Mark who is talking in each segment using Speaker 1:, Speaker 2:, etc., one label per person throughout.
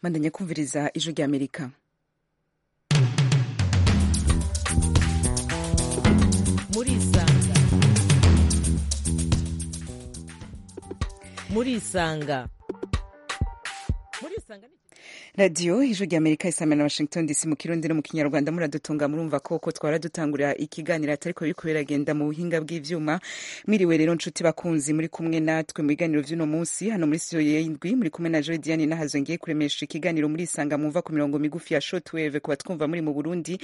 Speaker 1: bandanya kumviriza ijwi ry'amerika
Speaker 2: murisanga
Speaker 1: radiyo ijwi ry'amerika isanga na washington dc mu kirundi no mu kinyarwanda muradutunga murumva koko twara dutangurira ikiganiro atari ko biriko biragenda mu buhinga bw'ivyuma mwiriwe rero nshuti bakunzi muri kumwe natwe mu biganiro vy'uno munsi hano muri studio y'indwi muri kumwe na Joy Diane nahazo ngiye kuremesha ikiganiro muri isanga mwumva ku mirongo migufi ya shortwave kuba twumva muri mu Burundi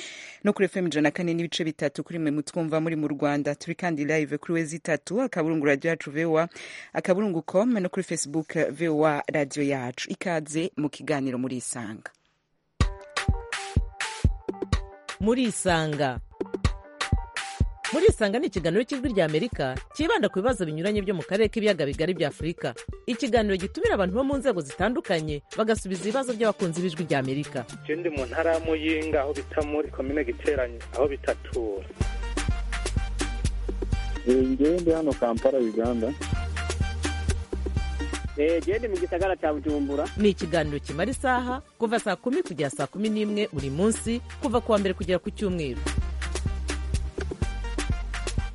Speaker 1: no kuri FM ijana kane n'ibice bitatu kuri mwe mutwumva muri mu Rwanda turi kandi live kuri wezi itatu akaburungu radio yacu VOA akaburungu com no kuri Facebook VOA radio yacu ikaze mu kiganiro muri murisanga
Speaker 2: murisanga murisanga ni ikiganiro cy'ijwi ry'amerika cyibanda ku bibazo binyuranye byo mu karere k'ibiyaga bigari bya afurika ikiganiro gitumira abantu bo mu nzego zitandukanye bagasubiza ibibazo by'abakunzi b'ijwi ry'amerika
Speaker 3: ndi mu ntara ya muyinga aho bita muri komine giteranye aho bitatura
Speaker 4: ngende hano kampala uganda
Speaker 5: gende mu gisagara cya bujumbura
Speaker 2: ni ikiganiro kimara isaha kuva saa kumi kugera saa kumi n'imwe buri munsi kuva ku wa mbere kugera ku cyumweru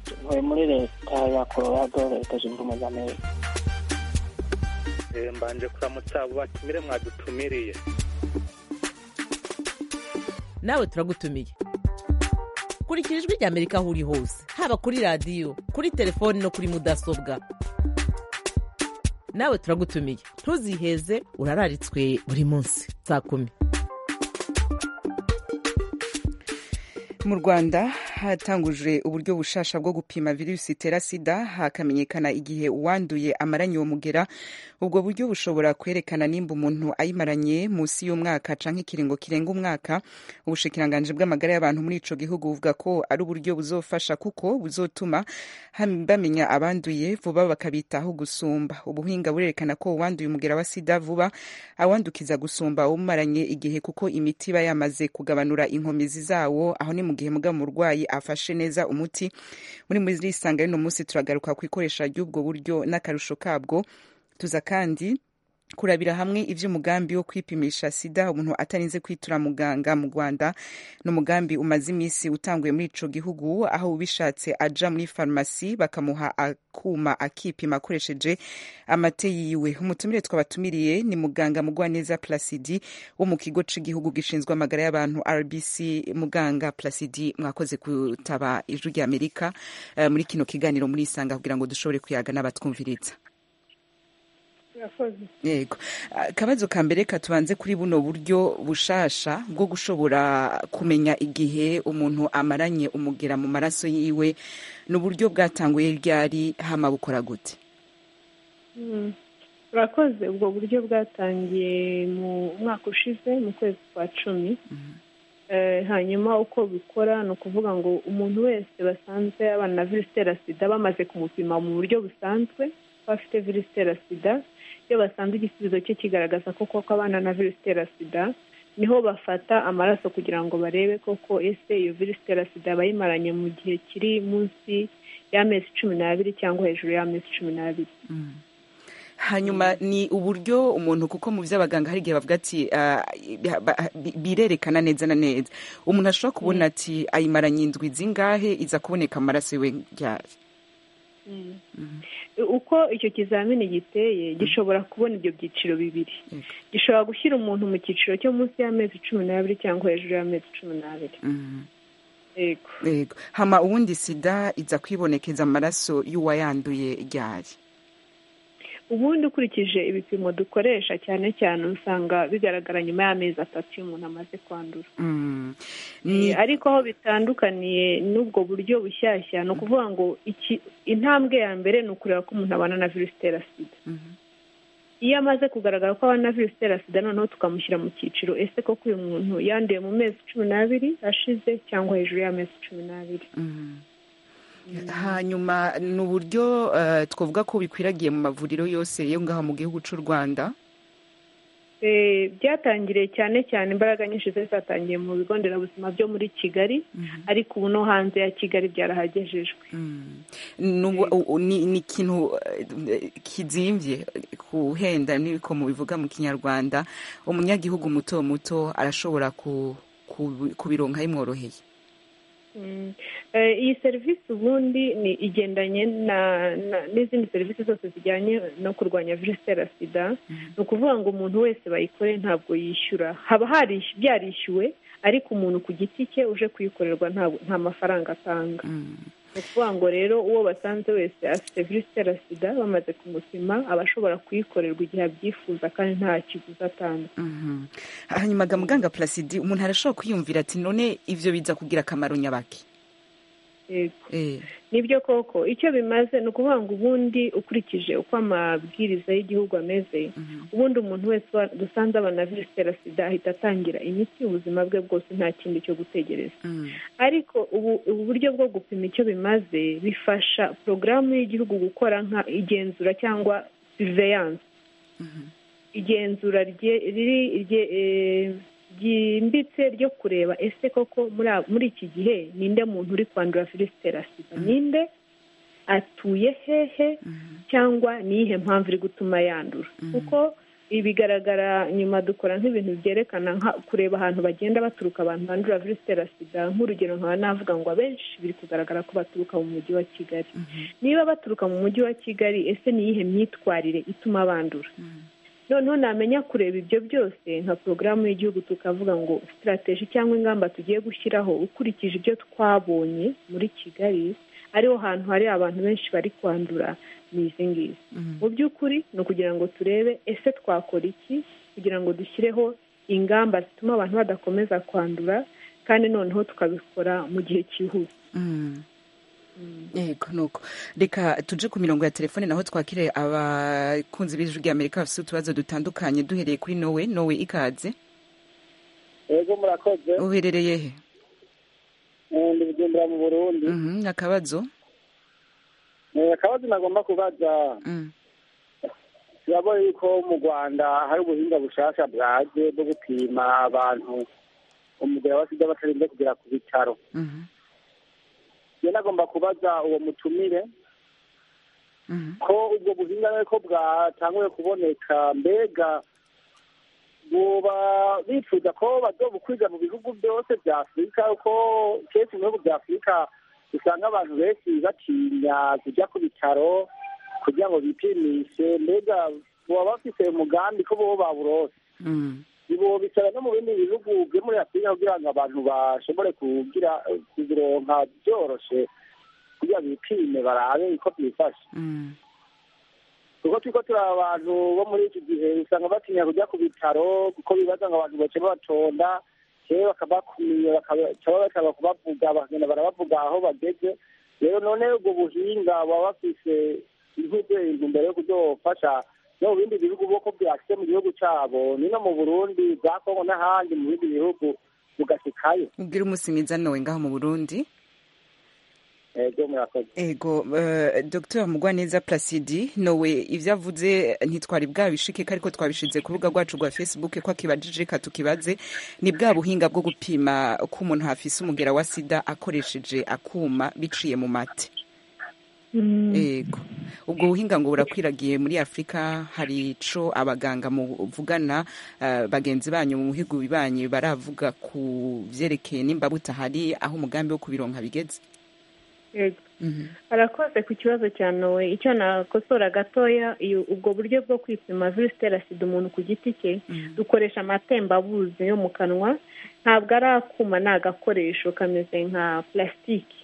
Speaker 6: tuvuye muri leta ya colorado leta zunze ubumwe za amerika
Speaker 3: mbanje kuramutsa abo batumire mwadutumiriye
Speaker 2: nawe turagutumiye kurikira ijwi ry'amerika aho uri hose haba kuri radiyo kuri telefoni no kuri mudasobwa nawe turagutumiye ntuziheze urararitswe buri munsi saa kumi
Speaker 1: mu rwanda hatangujwe uburyo bushasha bwo gupima virusi itera sida hakamenyekana igihe uwanduye amaranye uwo mugera ubwo buryo bushobora kwerekana nimba umuntu ayimaranye munsi y'umwaka canke ikiringo kirenga umwaka ubushikiranganji bw'amagara y'abantu muri ico gihugu buvuga ko ari uburyo buzofasha kuko buzotuma bamenya abanduye vuba bakabitaho gusumba ubuhinga burerekana ko uwanduye umugera wa sida vuba awandukiza gusumba umaranye igihe kuko imiti iba yamaze kugabanura inkomezi zawo aho ni mu gihe muga umurwayi afashe neza umuti muri muri isanga y'uno munsi turagaruka ku ikoresha ry'ubwo buryo n'akarusho kabwo tuza kandi kurabira hamwe iby'umugambi wo kwipimisha sida umuntu atarinze kwitura muganga mu rwanda ni umugambi umaze iminsi utanguye muri ico gihugu aho ubishatse aja muri farumasi bakamuha akuma akipima akoresheje amate yiwe umutumire twabatumiriye ni muganga mugwaneza plasidi wo mu kigo c'igihugu gishinzwe amagara y'abantu rbc muganga plasidi mwakoze kutaba ijwi ry'amerika uh, muri kino kiganiro muri isanga kugira ngo dushobore kuyaga n'abatwumviriza yego akabazo ka mbere katubanze kuri buno buryo bushasha bwo gushobora kumenya igihe umuntu amaranye umugera mu maraso yiwe n'uburyo bwatanguye ryari hama bukora gute
Speaker 7: urakoze ubwo buryo bwatangiye mu mwaka ushize mu kwezi kwa cumi hanyuma uko bikora ni ukuvuga ngo umuntu wese basanzwe abana na virusi itera sida bamaze kumupima mu buryo busanzwe bafite virusi itera sida iyo basanze igisubizo cye kigaragaza ko koko abana na virusi itera sida niho bafata amaraso kugira ngo barebe koko ese iyo virusi itera sida bayimaranye mu gihe kiri munsi y'amezi cumi n'abiri cyangwa hejuru y'amezi cumi n'abiri
Speaker 1: hanyuma ni uburyo umuntu kuko mu by'abaganga hari igihe bavuga ati birerekana neza na neza umuntu ashobora kubona ati ayimaranye indwi zingahe iza kuboneka amaraso yiwe ryari
Speaker 7: uko icyo kizamini giteye gishobora kubona ibyo byiciro bibiri gishobora gushyira umuntu mu cyiciro cyo munsi y'amezi cumi n'abiri cyangwa hejuru y'amezi cumi n'abiri
Speaker 1: yego hama ubundi sida iza kwibonekeza amaraso y'uwayanduye ryari
Speaker 7: ubundi ukurikije ibipimo dukoresha cyane cyane usanga bigaragara nyuma y'amezi atatu iyo umuntu amaze kwandura ariko aho bitandukaniye n'ubwo buryo bushyashya ni ukuvuga ngo intambwe ya mbere ni ukureba ko umuntu abana na virusi itera sida iyo amaze kugaragara ko abana na virusi itera sida noneho tukamushyira mu cyiciro ese koko uyu muntu yanduye mu mezi cumi n'abiri ashize cyangwa hejuru y'amezi cumi n'abiri
Speaker 1: hanyuma ni uburyo twavuga ko bikwiragiye mu mavuriro yose yo ngaha mu gihugu cy'u rwanda
Speaker 7: byatangiriye cyane cyane imbaraga nyinshi zari zatangiye mu bigo nderabuzima byo muri kigali ariko ubu no hanze ya kigali byarahagejejwe
Speaker 1: ni ikintu kizimbye kuhenda n'ibikomo bivuga mu kinyarwanda umunyagihugu muto muto arashobora kubironka bimworoheye
Speaker 7: iyi serivisi ubundi ni igendanye n'izindi serivisi zose zijyanye no kurwanya virusi itera sida ni ukuvuga ngo umuntu wese bayikore ntabwo yishyura haba byarishyuwe ariko umuntu ku giti cye uje kuyikorerwa nta mafaranga atanga ni ukuvuga ngo rero uwo basanze wese afite virusi itera sida bamaze kumupima aba ashobora kuyikorerwa igihe abyifuza kandi nta kiguzi atanga
Speaker 1: hanyuma muganga purasidi umuntu arashobora kwiyumvira ati none ibyo biza kugira akamaro nyabaki
Speaker 7: nibyo koko icyo bimaze ni ukuvuga ngo ubundi ukurikije uko amabwiriza y'igihugu ameze ubundi umuntu wese dusanze abana virusi itera sida ahita atangira imiti ubuzima bwe bwose nta kindi cyo gutegereza ariko ubu buryo bwo gupima icyo bimaze bifasha porogaramu y'igihugu gukora nka igenzura cyangwa siriveyanse igenzura riri byimbitse ryo kureba ese koko muri iki gihe ninde muntu uri kwandura virusi itera sida ninde atuye hehe cyangwa ni iyihe mpamvu iri gutuma yandura kuko ibigaragara nyuma dukora nk'ibintu byerekana kureba ahantu bagenda baturuka abantu bandura virusi itera sida nk'urugero nkaba navuga ngo abenshi biri kugaragara ko baturuka mu mujyi wa kigali niba baturuka mu mujyi wa kigali ese ni iyihe myitwarire ituma bandura noneho namenya kureba ibyo byose nka porogaramu y'igihugu tukavuga ngo sitarateji cyangwa ingamba tugiye gushyiraho ukurikije ibyo twabonye muri kigali ariho hantu hari abantu benshi bari kwandura ni izi ngizi mu by'ukuri ni ukugira ngo turebe ese twakora iki kugira ngo dushyireho ingamba zituma abantu badakomeza kwandura kandi noneho tukabikora mu gihe cyihuse
Speaker 1: yego nuko reka tuje ku mirongo ya telefone naho twakire abakunzi b'ijwi ry'amerika bafite utubazo dutandukanye duhereye kuri nowe nowe ikaze
Speaker 4: yego murakoze
Speaker 1: uherereye he
Speaker 4: ndi bugendera mu burundi
Speaker 1: akabazo
Speaker 4: akabazo nagomba kubaza turabona yuko mu rwanda hari ubuhinga bushasha bwaje bwo gupima abantu umugera wa sida batarinze kugera ku bitaro nagomba kubaza uwo mutumire ko ubwo buhinga ko bwatanguye kuboneka mbega buba bifuza ko badobukwiza mu bihugu byose bya afurika kuko kenshi mu bihugu bya afurika usanga abantu benshi batinya kujya ku bitaro kugira ngo bipimishe mbega baba bafite umugambi ko bo baburose bisaba no mu bindi bihugu byo muri afurika kugira ngo abantu bashobore kugira kuzironka byoroshye kugira bipime barabe uko byifashe kuko turi ko turi abantu bo muri iki gihe usanga batinya kujya ku bitaro kuko bibaza ngo abantu bace batonda rero bakabakumiye bakaba kubavuga bakagenda barabavuga aho bageze rero none ubwo buhinga baba bafise nk'ibyo mbere yo kuzofasha no mu bindi bihugu kuko byashyizwe mu gihugu cyabo nino mu burundi za kongo n'ahandi mu bindi bihugu mugashikayo
Speaker 1: ubwira umunsi mwiza nawe ngaho mu burundi ego dr mugwaneza placidi nawe ibyo avuze ntitwari bwabishike ariko twabishinze ku rubuga rwacu rwa facebook ko akibajije reka tukibaze ni bwa buhinga bwo gupima ko umuntu hafise umugera wa sida akoresheje akuma biciye mu mate yego ubwo buhinga ngo burakwiragiye muri afurika hari ico abaganga muvugana bagenzi banyu mu muhigo bibanyi baravuga ku byerekeye nimba butahari aho umugambi wo kubironka bigeze
Speaker 7: arakoze ku kibazo cya nowe icyo nakosora gatoya ubwo buryo bwo kwipima virusi itera sida umuntu ku giti cye dukoresha amatembabuzi yo mu kanwa ntabwo ari akuma ni agakoresho kameze nka purasitike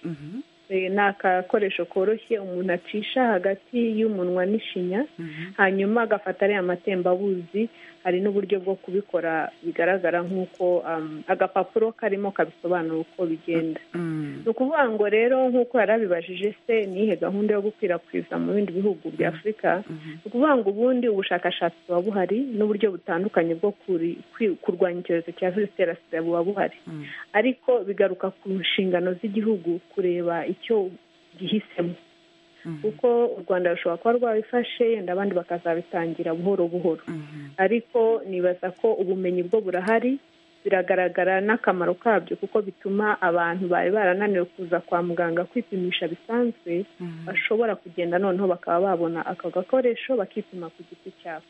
Speaker 7: ni agakoresho koroshye umuntu acisha hagati y'umunwa n'ishinya hanyuma agafata ariya amatembabuzi hari n'uburyo bwo kubikora bigaragara nk'uko agapapuro karimo kabisobanura uko bigenda ni ukuvuga ngo rero nk'uko yari abibajije se nihe gahunda yo gukwirakwiza mu bindi bihugu bya afurika ni ukuvuga ngo ubundi ubushakashatsi buba buhari n'uburyo butandukanye bwo kurwanya icyorezo cya virusi itera sida buba buhari ariko bigaruka ku nshingano z'igihugu kureba icyo gihisemo kuko u rwanda rushobora kuba rwabifashe yenda abandi bakazabitangira buhoro buhoro ariko nibaza ko ubumenyi bwo burahari biragaragara n'akamaro kabyo kuko bituma abantu bari barananiwe kuza kwa muganga kwipimisha bisanzwe bashobora kugenda noneho bakaba babona ako gakoresho bakipima ku giti cyabo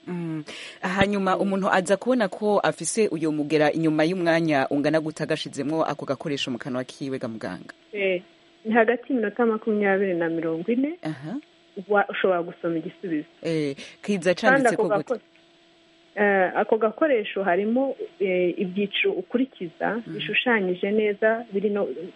Speaker 1: hanyuma umuntu aza kubona ko afise uyu mugera inyuma y'umwanya ungana guta agashizemo ako gakoresho mu kanwa kiwe ga muganga
Speaker 7: ni hagati y'iminota makumyabiri na mirongo ine ushobora gusoma igisubizo
Speaker 1: kiza acanditse ko gute
Speaker 7: ako gakoresho harimo ibyiciro ukurikiza bishushanyije neza biri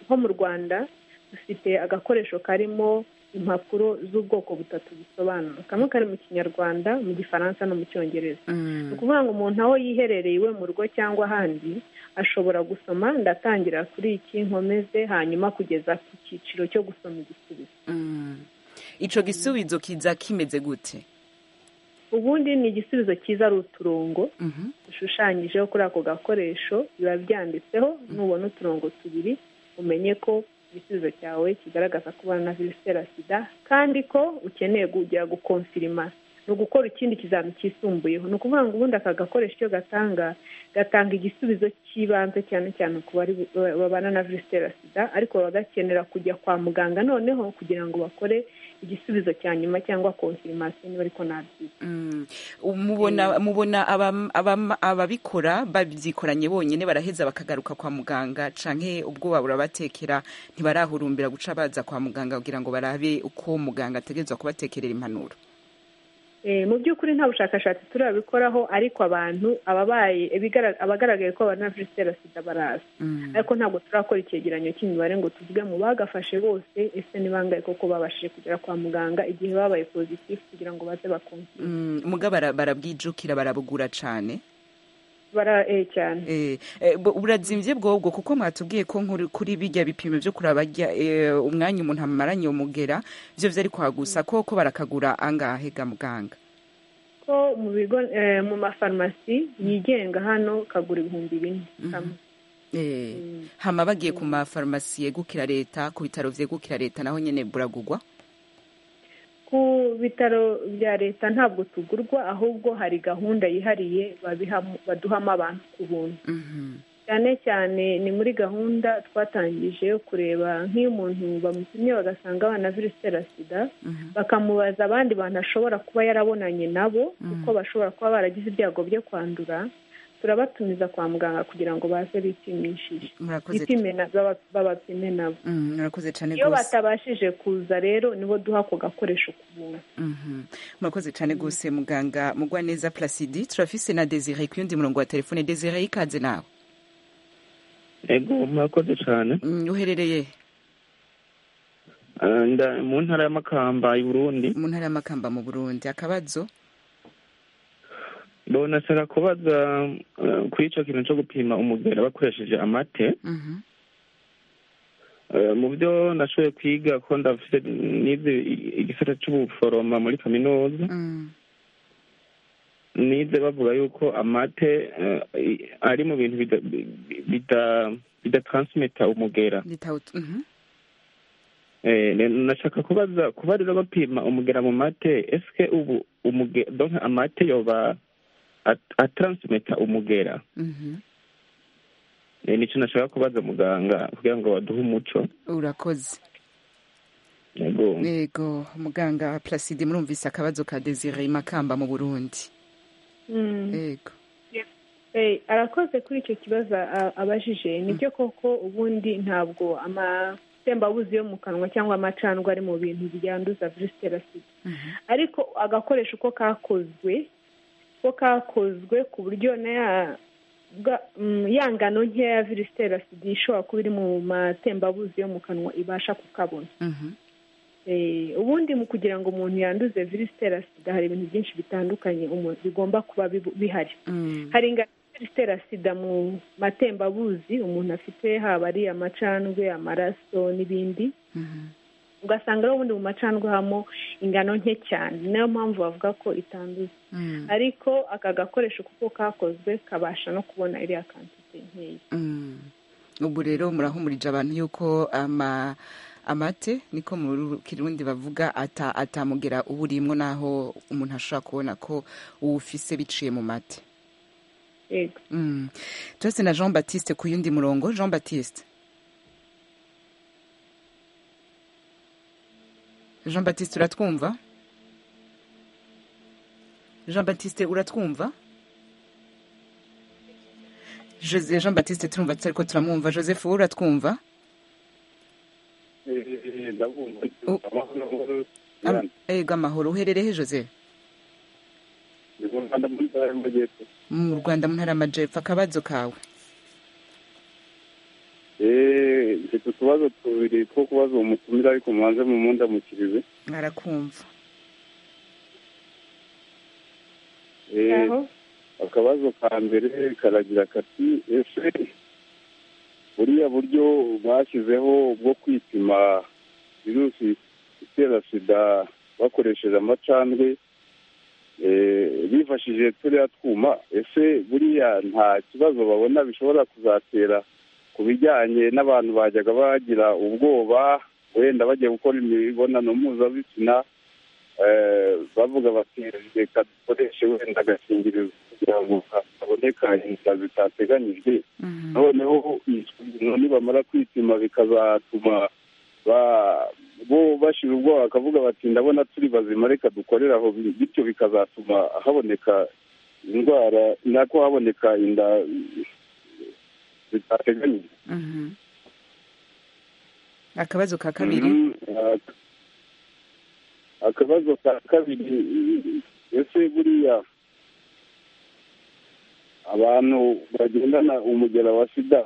Speaker 7: nko mu rwanda dufite agakoresho karimo impapuro z'ubwoko butatu bisobanura kamwe kari mu kinyarwanda mu gifaransa no mu cyongereza ni ukuvuga ngo umuntu aho yiherereye iwe mu rugo cyangwa ahandi ashobora gusoma ndatangira kuri iki nkomeze hanyuma kugeza ku cyiciro cyo gusoma igisubizo
Speaker 1: icyo gisubizo kiza kimeze gute
Speaker 7: ubundi ni igisubizo cyiza ari uturongo dushushanyijeho kuri ako gakoresho biba byanditseho nubona uturongo tubiri umenye ko igisubizo cyawe kigaragaza ko ubana virusi itera sida kandi ko ukeneye kujya gukonfirima ni ugukora ikindi kizami cyisumbuyeho ni ukuvuga ngo ubundi aka gakoresho icyo gatanga gatanga igisubizo cy'ibanze cyane cyane ku babana na virusi itera sida ariko baba gakenera kujya kwa muganga noneho kugira ngo bakore igisubizo cya nyuma cyangwa konfirimasiyo niba ariko ntabyita
Speaker 1: mubona ababikora babyikoranye bonyine baraheza bakagaruka kwa muganga canke ubwoba burabatekera ntibarahurumbira guca baza kwa muganga kugira ngo barabe uko muganga ategerezwa kubatekerera impanuro
Speaker 7: mu by'ukuri nta bushakashatsi turabikoraho ariko abantu ababaye abagaragaye ko babana na virusi itera sida baraza ariko ntabwo turakora icyegeranyo cy'imibare ngo tuvuge mu bagafashe bose ese ni bangahe koko babashije kugera kwa muganga igihe babaye pozitifu kugira ngo baze bakumve
Speaker 1: muga barabwijukira barabugura cyane
Speaker 7: bara e cyane
Speaker 1: burazimbye bwobwo kuko mwatubwiye ko kuri bijya bipimo byo kuraba umwanya umuntu amaranye umugera byo byari kwagusa koko barakagura angahe ga muganga
Speaker 7: ko mu bigo mu mafarumasi yigenga hano kagura ibihumbi bine
Speaker 1: hama bagiye ku mafarumasi yegukira leta ku bitaro byegukira leta naho nyine buragugwa
Speaker 7: ku bitaro bya leta ntabwo tugurwa ahubwo hari gahunda yihariye baduhamo abantu ku buntu cyane cyane ni muri gahunda twatangije yo kureba nk'iyo umuntu bamupimye bagasanga abana virusi itera sida bakamubaza abandi bantu ashobora kuba yarabonanye nabo kuko bashobora kuba baragize ibyago byo kwandura turabatumiza kwa muganga kugira ngo baze bipimishije babapime nabo iyo batabashije kuza rero nibo duha ako gakoresho ku buntu
Speaker 1: murakoze cyane rwose muganga mugwaneza placidi turafise na desire ku yundi murongo wa telefone desire ikaze nawe
Speaker 8: ego murakoze cyane
Speaker 1: uherereye
Speaker 8: mu ntara y'amakamba i burundi
Speaker 1: mu ntara y'amakamba mu burundi akabazo
Speaker 8: bonasaba kubaza kuri icyo kintu cyo gupima umugera bakoresheje amate mu byo nashoboye kwiga ko ndafite nize igisata cy'ubuforoma muri kaminuza nize bavuga yuko amate ari mu bintu bidatransimita umugera nashaka kubaza kuba rero bapima umugera mu mate ese ubu umugera amate yoba ataransumeta umugera nicyo nashaka kubaza muganga kugira ngo baduhe umuco
Speaker 1: urakoze yego muganga placide murumvise akabazo ka desire makamba mu burundi yego
Speaker 7: arakoze kuri icyo kibazo abajije nibyo koko ubundi ntabwo amatembabuzi yo mu kanwa cyangwa amacandwa ari mu bintu byanduza virusi itera sida ariko agakoresho uko kakozwe ko kakozwe ku buryo ya ngano nkeya ya virusi itera sida ishobora kuba iri mu matembabuzi yo mu kanwa ibasha kukabona ubundi mu kugira ngo umuntu yanduze virusi itera sida hari ibintu byinshi bitandukanye bigomba kuba bihari hari ingano virusi itera sida mu matembabuzi umuntu afite haba ari amacandwe amaraso n'ibindi ugasanga rero ubundi mu macandwe habamo ingano nke cyane niyo mpamvu bavuga ko itanduza ariko aka gakoresho kuko kakozwe kabasha no kubona iriya kantite nkeya
Speaker 1: ubu rero murahumurije abantu yuko ama amate niko mu kirundi bavuga ata atamugera uburimwo naho umuntu ashobora kubona ko uwufise biciye mu mate
Speaker 7: yego
Speaker 1: Mm. turetse na jean batiste ku yundi murongo jean batiste jean batiste uratwumva jean batiste uratwumva Jose- jean batiste turumva ariko turamwumva joseph wowe uratwumva U- Am- Ego amahoro uherereye he jose mu rwanda mu ntara y'amajyepfo akabazo kawe
Speaker 9: mfite utubazo tubiri two kubaza uwo mutumira ariko mubanze mu munda mukirize
Speaker 1: mwarakumva
Speaker 9: akabazo ka mbere karagira kati ese buriya buryo bashyizeho bwo kwipima virusi itera sida bakoresheje amacandwe eh, bifashishije turiya twuma ese buriya nta kibazo babona bishobora kuzatera ku bijyanye n'abantu bajyaga bagira ubwoba wenda bagiye gukora imibonano mpuzabitsina eh, bavuga bati reka dukoreshe wenda agakingirizo kugira ngo haboneka inda zitateganyijwe noneho isuzuma nibamara kwipima bikazatuma ba- bo bashira ubwoba bakavuga bati ndabona turi bazima reka dukorere aho bi- bityo bikazatuma haboneka indwara nako haboneka inda zitateganyijwe
Speaker 1: Mhm. akabazo ka kabiri
Speaker 9: Mm, ak- akabazo ka kabiri ese buriya abantu bagendana umugera wa sida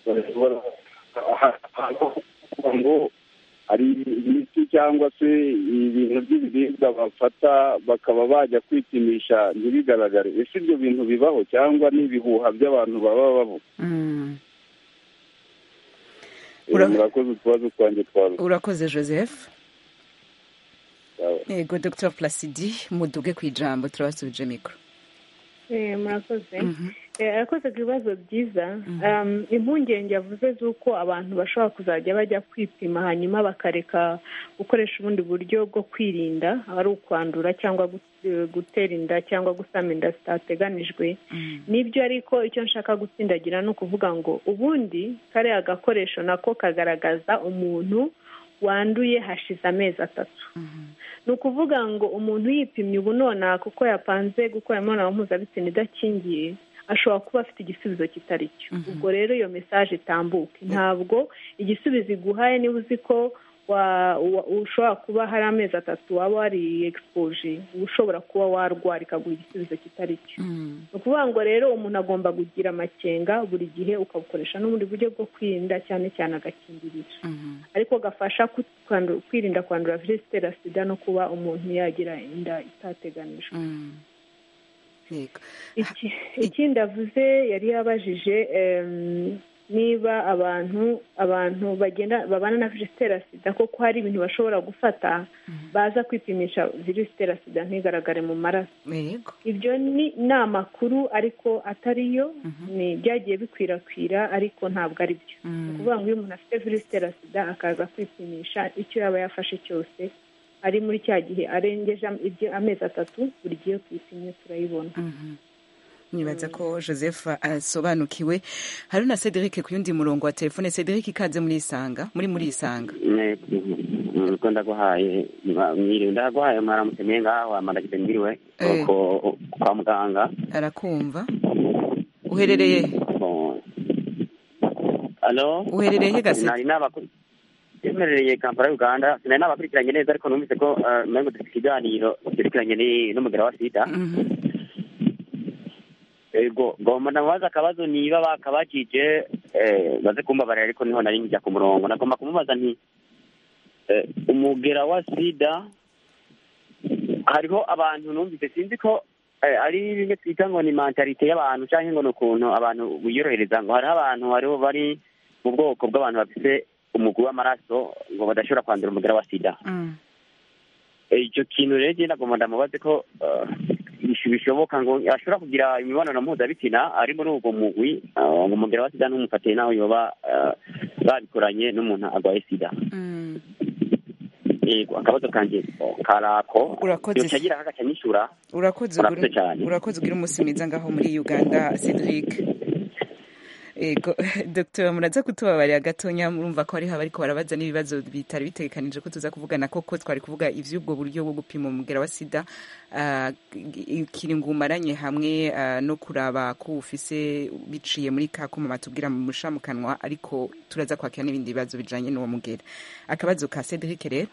Speaker 9: bashobora ahantu kuvuga ngo hari imiti cyangwa se ibintu by'ibiribwa bafata bakaba bajya kwipimisha ntibigaragare ese ibyo bintu bibaho cyangwa ni ibihuha by'abantu baba bavuga
Speaker 1: Mm.
Speaker 9: Eh,
Speaker 1: Ura-
Speaker 9: murakoze utubazo twanjye twaruta
Speaker 1: urakoze joseph yego dr placidi muduge ku ijambo turabasubije mikoro
Speaker 7: Eh, murakoze
Speaker 1: Mhm.
Speaker 7: Eh, arakoze ku bibazo byiza Um, impungenge yavuze z'uko abantu bashobora kuzajya bajya kwipima hanyuma bakareka gukoresha ubundi buryo bwo kwirinda ari ukwandura cyangwa gut- eh, gutera inda cyangwa gusama inda zitateganijwe nibyo ariko icyo nshaka gutsindagira ni ukuvuga ngo ubundi kariya gakoresho nako kagaragaza umuntu wanduye hashize amezi atatu ni ukuvuga ngo umuntu yipimye ubu nonaha kuko yapanze gukora imibonano mpuzabitsina idakingiye ashobora kuba afite igisubizo kitari cyo ubwo rero iyo mesaje itambuke ntabwo igisubizo iguhaye niba uzi ko wa- wa- ushobora kuba hari amezi atatu waba wari egisipoje uba ushobora kuba warwara ikaguha igisubizo kitari cyo ni ukuvuga ngo rero umuntu agomba kugira amakenga buri gihe ukabukoresha n'ubundi buryo bwo kwirinda cyane cyane agakingirizo ariko gafasha kut- kwandu- kwirinda kwandura virusi itera sida no kuba umuntu yagira inda itateganijwe
Speaker 1: yego
Speaker 7: Iki- ikindi avuze yari yabajije em, niba abantu abantu bagenda babana na virusi itera sida koko hari ibintu bashobora gufata baza kwipimisha virusi itera sida ntigaragare mu maraso
Speaker 1: yego
Speaker 7: ibyo ni ni amakuru ariko atari yo ni byagiye bikwirakwira ariko ntabwo ari byo ni ukuvuga ngo iyo umuntu afite virusi itera sida akaza kwipimisha icyo yaba yafashe cyose ari muri cya gihe arengeje am- ibyo amezi atatu buri gihe tuyipimye turayibona
Speaker 1: nibaza ko joseph asobanukiwe hari na cedric ku yundi murongo wa telefone cedric ikaze muri isanga muri muri isanga
Speaker 5: niko ndaguhaye mba- mwiriwe ndaguhaye mwaramutse mwe ngaho amaragize mwiriwe
Speaker 1: Eh.
Speaker 5: ko- kwa muganga
Speaker 1: arakumva uherereye he?
Speaker 5: Bon. Alo?
Speaker 1: Uherereye he Gaseke?
Speaker 5: Nari nabakuri- Uherereye Kampala Uganda sinari nabakurikiranye neza ariko numvise ko eh, umengo dufite ikiganiro cyerekeranye ni- n'umugera wa sida ego ngomba ndamubaza akabazo niba bakabakije eh, baze kumbabarira ariko niho nari njya ku murongo nagomba kumubaza nti eh, umugera wa sida hariho abantu numvise sinzi ko eh, ari bimwe twita ngo ni mentalite y'abantu cyangwa ngo ni ukuntu abantu biyorohereza ngo hariho abantu hariho bari mu bwoko bw'abantu bafite umugwi w'amaraso ngo badashobora kwandura umugera wa sida
Speaker 1: Mm.
Speaker 5: Eh, icyo kintu rero njye nagomba ndamubaze ko eh, bishoboka ngo ashobora kugira imibonano mpuzabitsina ari muri ubwo mugwi uh, ngo umugera wa sida ntumufatiye nawe yoba uh, babikoranye n'umuntu arwaye sida
Speaker 1: Mm.
Speaker 5: yego akabazo kanjye karako
Speaker 1: Urakoze.
Speaker 5: yocagira kakanyishura
Speaker 1: urakoze
Speaker 5: Murakoze
Speaker 1: ugira-
Speaker 5: cyane.
Speaker 1: urakoze ugira umunsi mwiza ngaho muri uganda cedric ego dr muraza kutubabarira gatonya murumva ko hariho abariko barabaza n'ibibazo bitari bitegekanije ko tuza kuvugana koko twari kuvuga ivy'ubwo buryo bwo gupima umugera wa sida ah, i- ikiringo umaranye hamwe ah, no kuraba ko ufise biciye muri ka kuma batubwira mu musha mu kanwa ariko turaza kwakira n'ibindi bibazo bijanye n'uwo mugera akabazo ka cedric rero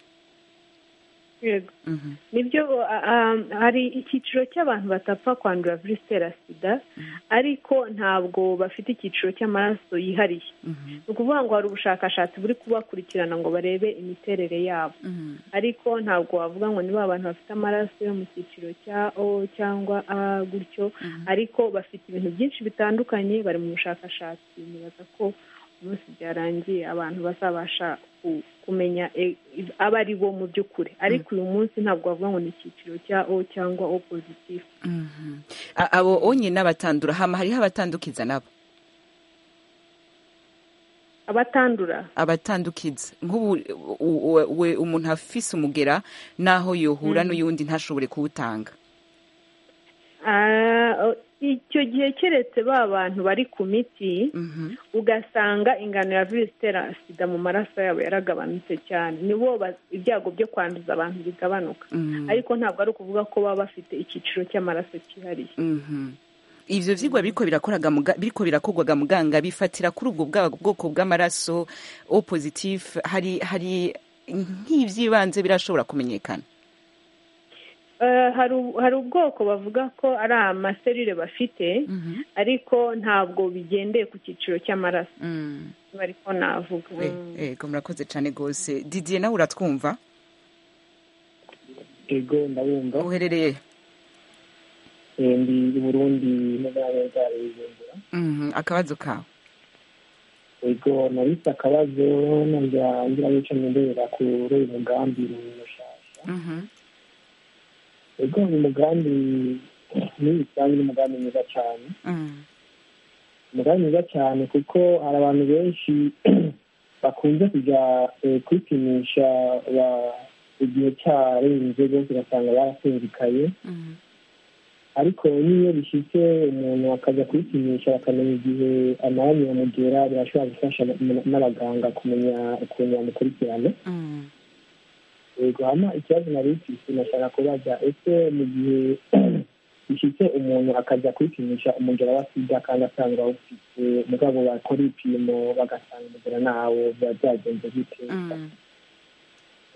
Speaker 7: yego
Speaker 1: Mhm.
Speaker 7: nibyo a- a- hari icyiciro cy'abantu batapfa kwandura virusi itera sida ariko ntabwo bafite icyiciro cy'amaraso yihariye
Speaker 1: Mhm.
Speaker 7: ni ukuvuga ngo hari ubushakashatsi buri kubakurikirana ngo barebe imiterere yabo
Speaker 1: Mhm.
Speaker 7: ariko ntabwo wavuga ngo niba abantu bafite amaraso yo mu cyiciro cya o cyangwa a gutyo ariko bafite ibintu byinshi bitandukanye bari mu bushakashatsi nibaza ko umunsi byarangiye abantu bazabasha ku- kumenya e- i- aba ari bo mu by'ukuri ariko uyu munsi ntabwo wavuga ngo ni icyiciro cya o cyangwa o positif
Speaker 1: Mhm. A- abo onyine abatandura hama hariho abatandukiza nabo
Speaker 7: abatandura
Speaker 1: abatandukiza nk'ubu u- u- we- umuntu afise umugera n'aho yohura n'uyundi ntashobore kuwutanga
Speaker 7: Ah, o- icyo gihe keretse ba bantu bari ku miti ugasanga ingano ya virusi itera sida mu maraso yabo yaragabanutse cyane nibo ba- ibyago byo kwanduza abantu bigabanuka
Speaker 1: Mhm.
Speaker 7: ariko ntabwo ari ukuvuga ko baba bafite icyiciro cy'amaraso cyihariye
Speaker 1: Mhm. ivyo vyigwa biriko birakoraga muga- biriko birakorwaga muganga bifatira kuri ubwo bwa- bwoko bw'amaraso o positif hari hari nk'ivyibanze birashobora kumenyekana
Speaker 7: Eh, hari u- hari ubwoko bavuga ko ari amaserire bafite ariko ntabwo bigendeye ku cyiciro cy'amaraso
Speaker 1: Mm.
Speaker 7: niba ariko navuga
Speaker 1: Eh, ego murakoze cane gose didier nawe uratwumva
Speaker 6: ego ndabumva
Speaker 1: uherereye
Speaker 6: Eh, ndi i burundi no muri ameza bujumbura
Speaker 1: Mhm. akabazo kawe
Speaker 6: ego nabise akabazo nongera ngira nico ndondera kuri uyu mugambi mushasha
Speaker 1: Mhm.
Speaker 6: ego uyu mugambi muri rusange ni umugambi mwiza cyane
Speaker 1: Mhm.
Speaker 6: umugambi mwiza cyane kuko hari abantu benshi bakunze kujya eh, kwipimisha ba- igihe cyarenze rwose ugasanga barasinzikaye
Speaker 1: Mhm.
Speaker 6: ariko n'iyo bishyitse umuntu akajya kwipimisha bakamenya igihe amaraso yamugera birashobora gufasha n- n'abaganga kumenya ukuntu bamukurikirana
Speaker 1: Mhm.
Speaker 6: yego hano ikibazo nari mfise nashaka kubaza ese mu gihe bishyitse umuntu akajya kwipimisha umugera wa sida kandi asanga awufite mugabo bakora ibipimo bagasanga umugera nawo biba byagenze bite
Speaker 1: Mhm.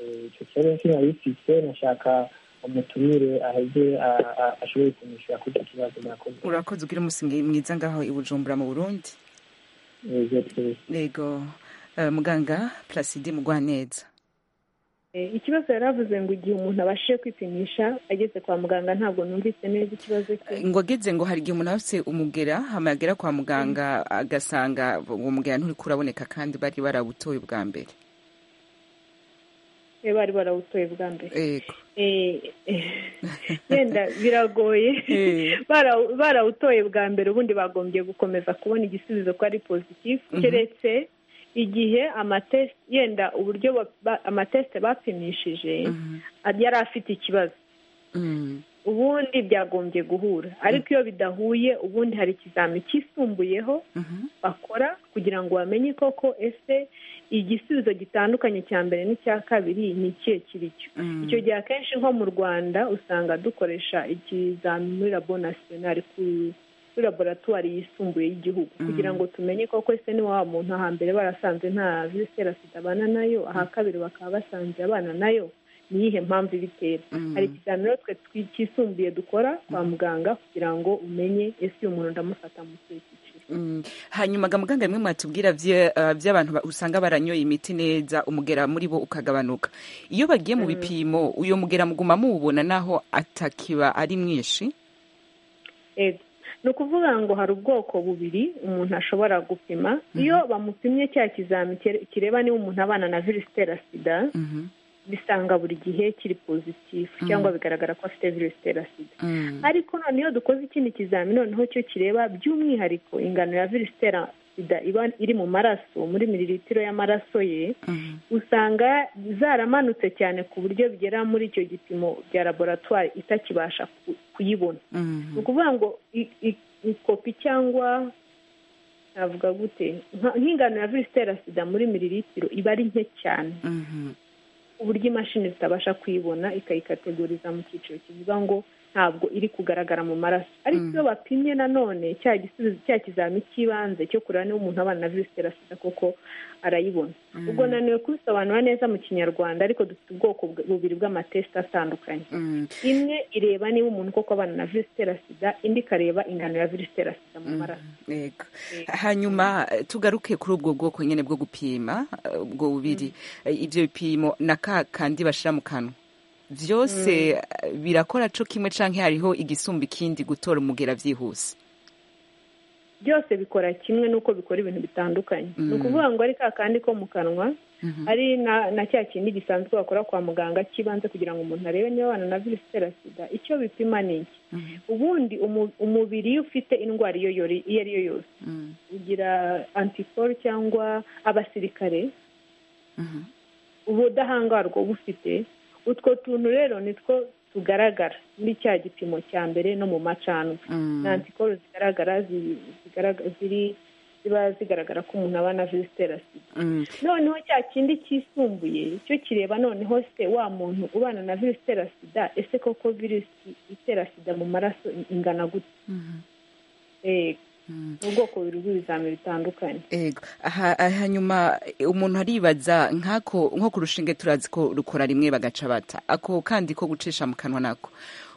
Speaker 6: Eh, icyo kibazo nicyo nari mfise nashaka umutumire aheze a- a- ashobore kumwishyura kuri icyo kibazo murakoze
Speaker 1: urakoze ugira umunsi mwiza ngaho i bujumbura mu burundi
Speaker 6: Yego, twese.
Speaker 1: yego Eh, muganga plasidi mugwaneza
Speaker 7: Eh, ikibazo yari avuze ngo igihe umuntu abashije kwipimisha ageze kwa muganga ntabwo numvise neza ikibazo cye
Speaker 1: ngo ageze ngo hari igihe umuntu afite umugera hama yagera kwa muganga agasanga uwo mugera nturi kuraboneka kandi bari barabutoye ubwa mbere
Speaker 7: Eh, bari barawutoye bwa mbere
Speaker 1: yego
Speaker 7: Eh, eh, yenda biragoye
Speaker 1: Eh.
Speaker 7: Bara- barawutoye bwa mbere ubundi bagombye gukomeza kubona igisubizo ko ari positifu
Speaker 1: Mhm.
Speaker 7: keretse igihe amatesite yenda uburyo ba- ba- amatesite bapimishije yari afite ikibazo
Speaker 1: Mm.
Speaker 7: ubundi byagombye guhura ariko iyo bidahuye ubundi hari ikizami cyisumbuyeho
Speaker 1: Mhm.
Speaker 7: bakora kugira ngo bamenye koko ese igisubizo gitandukanye cya mbere n'icya kabiri ni ikihe kiri cyo
Speaker 1: Mm.
Speaker 7: icyo gihe akenshi nko mu rwanda usanga dukoresha ikizami muri labo nasiyonari ku- kuri laboratwari yisumbuye y'igihugu kugira ngo tumenye koko ese ni wa muntu ahambere barasanze nta virusi itera sida abana nayo aha kabiri bakaba basanze abana nayo ni iyihe mpamvu ibitera hari ikizami rero twe twi- cyisumbuye dukora kwa muganga kugira ngo umenye ese uyu muntu ndamufata mu kihe cyiciro
Speaker 1: Mm. hanyuma ga muganga bimwe mwatubwira vye- ah, vy'abantu ba- usanga baranyoye imiti neza umugera muri bo ukagabanuka iyo bagiye mu bipimo uyo mugera muguma muwubona naho atakiba ari mwinshi
Speaker 7: Ego. ni ukuvuga ngo hari ubwoko bubiri umuntu ashobora gupima iyo bamupimye cya kizami kire- kireba niba umuntu abana na virusi itera sida
Speaker 1: Mhm.
Speaker 7: bisanga buri gihe kiri pozitifu cyangwa bigaragara ko afite virusi itera sida ariko noneho dukoze ikindi kizamini noneho cyo kireba by'umwihariko ingano ya virusi itera sida iba iri mu maraso muri miriritiro y'amaraso ye usanga zaramanutse cyane ku buryo bigera muri icyo gipimo bya laboratwari itakibasha kuyibona ni ukuvuga ngo ikopi cyangwa navuga gute nk'ingano ya virusi itera sida muri miriritiro iba ari nke cyane uburyo imashini zitabasha kuyibona ikayikategoriza mu cyiciro kivuga ngo ntabwo iri kugaragara mu maraso ariko iyo bapimye nanone cya gisubizo cya kizamini cy'ibanze cyo kureba niba umuntu abana na virusi itera sida koko arayibona ubwo nanone kubisobanura neza mu kinyarwanda ariko dufite ubwoko bubiri bw'amatesite atandukanye imwe ireba niba umuntu koko abana na virusi itera sida indi ikareba ingano ya virusi itera sida mu maraso
Speaker 1: hanyuma tugaruke kuri ubwo bwoko nyine bwo gupima ubwo bubiri ibyo bipimo na ka kandi bashyira mu kanwa byose birakora cyo kimwe cyangwa hariho igisumba ikindi gutora umugera byihuse
Speaker 7: byose bikora kimwe n'uko bikora ibintu bitandukanye ni ukuvuga ngo ari ka kandi ko mu kanwa ari na cya kindi gisanzwe bakora kwa muganga cy'ibanze kugira ngo umuntu arebe niba abana na virusi itera sida icyo bipima ni iki ubundi umubiri iyo ufite indwara iyo ari yo yose ugira antikoro cyangwa abasirikare ubudahangarwa uba ufite utwo tuntu rero nitwo tugaragara muri cya gipimo cya mbere no mu macanwa na antikoro zigaragara ziri ziba zigaragara ko umuntu aba na virusi itera sida noneho cya kindi cyisumbuye cyo kireba noneho se wa muntu ubana na virusi itera sida ese koko virusi itera sida mu maraso ingana gute ubwoko bubiri bw'ibizamini bitandukanye
Speaker 1: hanyuma umuntu aribaza nk'ako nko ku rushinge turazi ko rukora rimwe bagaca bata ako kandi ko gucisha mu kanwa nako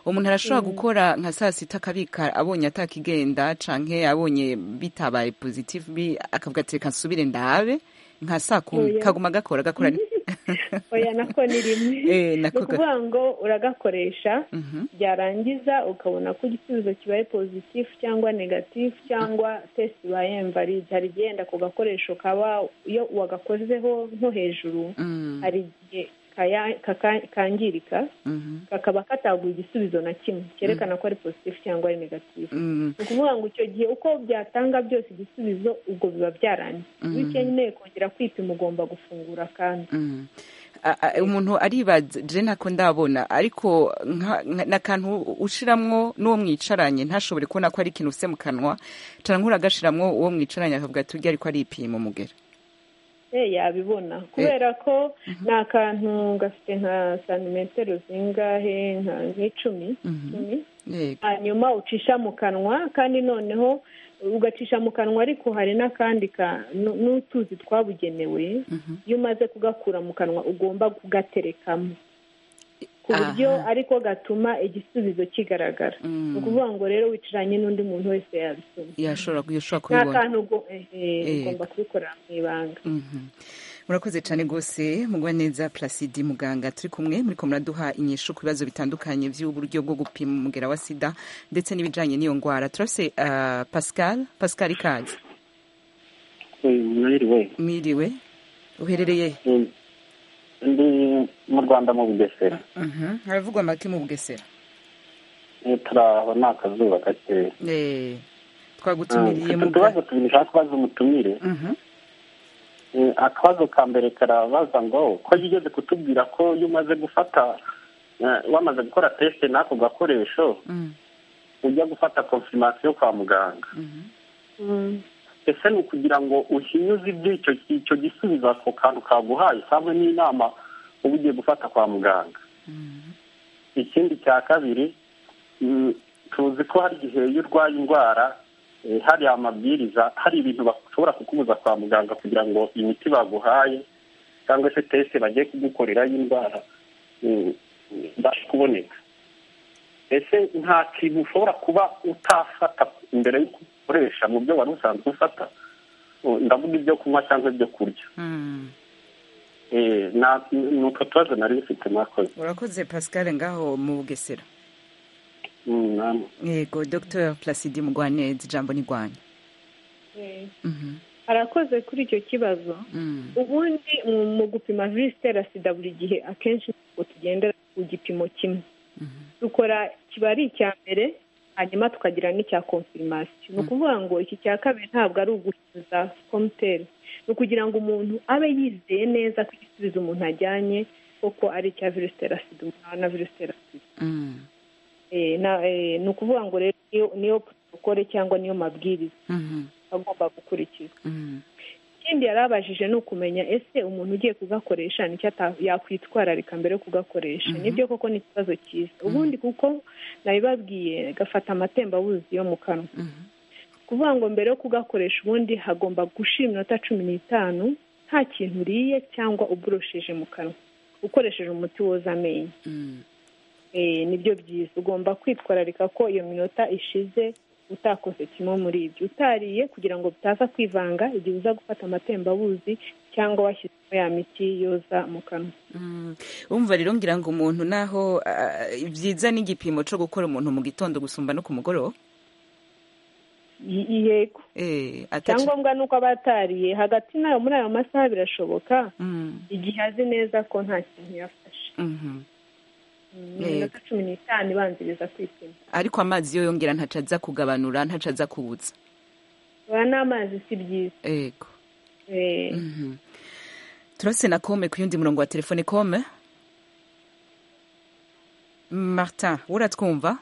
Speaker 1: umuntu arashobora gukora nka saa sita akabika abonye atakigenda canke abonye bitabaye pozitifu akavuga ati reka nsubire ndabe nka saa kumi kaguma gakora gakora
Speaker 7: oya nako ni rimwe ni ukuvuga ngo uragakoresha byarangiza ukabona ko igisubizo kibaye pozitifu cyangwa negatifu cyangwa tesite ibaye mvaride hari igihenda ku gakoresho kaba iyo wagakozeho nko hejuru hari igihe kakangirika kakaba kataguha igisubizo na kimwe cyerekana ko ari pozitifu cyangwa ari negatifu ni ukuvuga ngo icyo gihe uko byatanga byose igisubizo ubwo biba byarangiye iyo ukeneye kongera kwipima ugomba gufungura kandi
Speaker 1: umuntu aribaza je ntako ndabona ariko n'akantu ushiramwo n'uwo mwicaranye ntashobore kubona ko ari ikintu ufite mu kanwa cyane nk'uragashiramwo uwo mwicaranye akavuga ati urya ariko ari ipima umugera
Speaker 7: yabibona kubera ko ni akantu gafite nka santimetero zingahe nk'icumi hanyuma ucisha mu kanwa kandi noneho ugacisha mu kanwa ariko hari n'akandi n'utuzi twabugenewe iyo umaze kugakura mu kanwa ugomba kugaterekamo ku buryo ariko gatuma igisubizo kigaragara ni ukuvuga ngo rero wicaranye n'undi muntu wese yabisoma
Speaker 1: yashobora kubibona
Speaker 7: ugomba kubikorera mu ibanga
Speaker 1: murakoze cyane rwose mugwa neza placide muganga turi kumwe muri ko muraduha inyishu ku bibazo bitandukanye by'uburyo bwo gupima umugera wa sida ndetse n'ibijyanye n'iyo ndwara turafite pascal pascal ikaze
Speaker 6: mwiriwe
Speaker 1: mwiriwe uherereye
Speaker 6: ndi mu rwanda mu bugesera
Speaker 1: haravugwa amata mu bugesera
Speaker 6: turaho ni akazuba gakeya
Speaker 1: twagutumiriye mu
Speaker 6: utubazo tubiri ushaka kubaza umutumire akabazo ka mbere karabaza ngo ko yigeze kutubwira ko iyo umaze gufata wamaze gukora tesite n'ako gakoresho ujya gufata konfirmasiyo kwa muganga ese ni ukugira ngo uhinyuze iby'icyo icyo gisubizo ako kantu kaguhaye usabwe n'inama uba ugiye gufata kwa muganga ikindi cya kabiri tuzi ko hari igihe iyo urwaye indwara hari amabwiriza hari ibintu bashobora kukubuza kwa muganga kugira ngo imiti baguhaye cyangwa se tesite bagiye kugukorera y'indwara ibashe kuboneka ese nta kintu ushobora kuba utafata mbere y'uko ukoresha mu byo wari usanzwe ufata ndavuga ibyo kunywa cyangwa ibyo kurya ni utwo tubazo nari bifite mwakoze
Speaker 1: urakoze pascal ngaho mu bugesera yego dr placide mugwaneza ijambo ni rwanda
Speaker 7: arakoze kuri icyo kibazo ubundi mu- mu gupima virusi itera sida buri gihe akenshi ntabwo tugendera ku gipimo kimwe dukora kiba ari icya mbere hanyuma tukagira n'icya konfirimasiyo ni ukuvuga ngo iki cya kabiri ntabwo ari uguhinduza komuteri ni ukugira ngo umuntu abe yizeye neza ko igisubizo umuntu ajyanye koko ari icya virusi itera sida umuntu na virusi itera sida Eh, na- eh, ni ukuvuga ngo rero niyo- niyo protokole cyangwa niyo mabwiriza agomba gukurikizwa ikindi yari abajije ni ukumenya ese umuntu ugiye kugakoresha nicyo ata- yakwitwararika mbere yo kugakoresha nibyo koko ni ikibazo cyiza ubundi kuko nabibabwiye gafata amatembabuzi yo mu kanwa kuvuga ngo mbere yo kugakoresha ubundi hagomba gushira iminota cumi n'itanu nta kintu uriye cyangwa uburosheje mu kanwa ukoresheje umuti woza amenyo Eh, nibyo byiza ugomba kwitwararika ko iyo minota ishize utakoze kimwe muri ibyo utariye kugira ngo bitaza kwivanga igihe uza gufata amatembabuzi cyangwa washyizemo ya miti yoza mu kanwa
Speaker 1: wumva rero ngira ngo umuntu naho ah, byiza n'igipimo cyo gukora umuntu mu gitondo gusumba no ku mugoroba
Speaker 7: I- yego
Speaker 1: Eh, ataca-
Speaker 7: icyangombwa ni uko aba atariye hagati nayo muri ayo masaha birashoboka
Speaker 1: Mm,
Speaker 7: igihe azi neza ko nta kintu yafashe
Speaker 1: mhm.
Speaker 7: Ni iminota cumi n'itanu ibanziriza kwipima
Speaker 1: ariko amazi yo yongera ntaca aza kugabanura ntaca aza kuwutsa
Speaker 7: aba n'amazi si byiza
Speaker 1: yego
Speaker 7: Eh,
Speaker 1: Mhm. turase na kome ku yundi murongo wa telefone kome martin uratwumva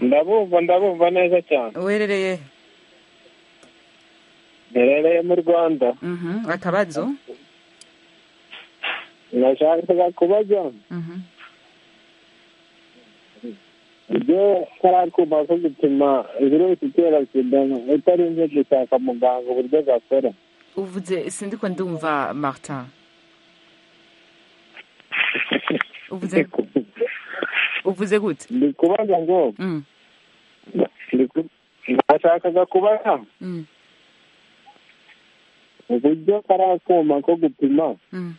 Speaker 10: ndabumva ndabumva neza cyane
Speaker 1: werereye
Speaker 10: nderereye mu rwanda
Speaker 1: Mhm, akabazo
Speaker 10: nashakaga kubaza
Speaker 1: Mhm.
Speaker 10: ibyo kariya kuma ko gupima virusi itera sida utarinze gushaka muganga uburyo gakora
Speaker 1: uvuze sindi ko ndumva martin uvuze uvuze gute
Speaker 10: ndi kubaza ngo ndi ku- nashakaga kubaza
Speaker 1: Mm,
Speaker 10: uburyo kariya kuma ko gupima
Speaker 1: mm.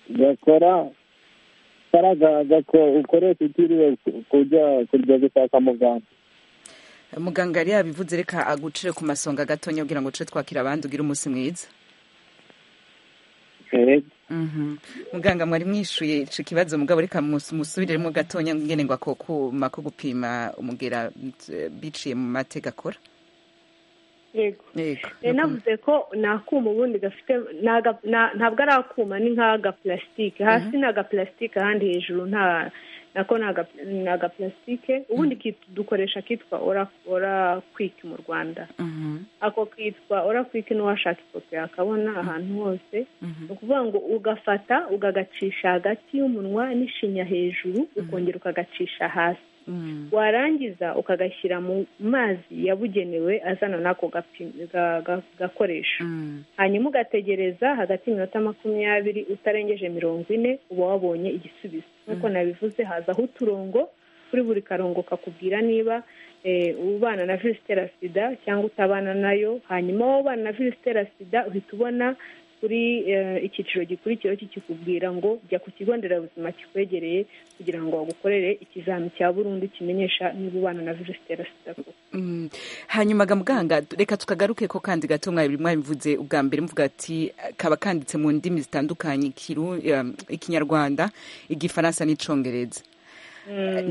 Speaker 10: gakora karagaga ko ukoresha utiriwe ku- kujya kujya gushaka muganga
Speaker 1: muganga yari yabivuze reka agucire ku masonga gatonya kugira ngo tuce twakira abandi ugire umunsi mwiza Mhm. muganga mwari mwishuye ico kibazo mugabo reka mus- musubiremo gatonya ngene ngo ako kuma ko gupima umugera eh, biciye mu mateka akora
Speaker 7: yego
Speaker 1: yego
Speaker 7: Eh, navuze ko ni akuma ubundi gafite ni aga- na- ntabwo ari akuma ni nk'agapulasitike hasi ni agapulasitike ahandi hejuru nta nako ni aga- ni agapulasitike ubundi kit- dukoresha akitwa ora kwiki mu rwanda
Speaker 1: Mhm.
Speaker 7: ako kitwa ora kwiki n'uwashaka ifoto yakabona ahantu hose ni ukuvuga ngo ugafata ugagacisha hagati y'umunwa n'ishinya hejuru ukongera ukagacisha hasi
Speaker 1: Mm.
Speaker 7: warangiza ukagashyira mu mazi yabugenewe azana n'ako gapi- ga- ga- gakoresho hanyuma ugategereza hagati y'iminota makumyabiri utarengeje mirongo ine uba wabonye igisubizo nk'uko nabivuze hazaho uturongo kuri buri karongo kakubwira niba eh, ubana na virusi itera sida cyangwa utabana nayo hanyuma wowe ubana na virusi itera sida uhita ubona kuri eh, icyiciro gikurikiraho kikikubwira ngo jya ku kigo nderabuzima kikwegereye kugira ngo bagukorere ikizami cya burundu kimenyesha niba ubana na virusi itera sida koko
Speaker 1: Mm. hanyuma ga muganga reka tukagaruke ko kandi gato mwari mwabivuze ubwa mbere muvuga ati eh, kaba kanditse mu ndimi zitandukanye ikiru- em, ikinyarwanda igifaransa n'icongereza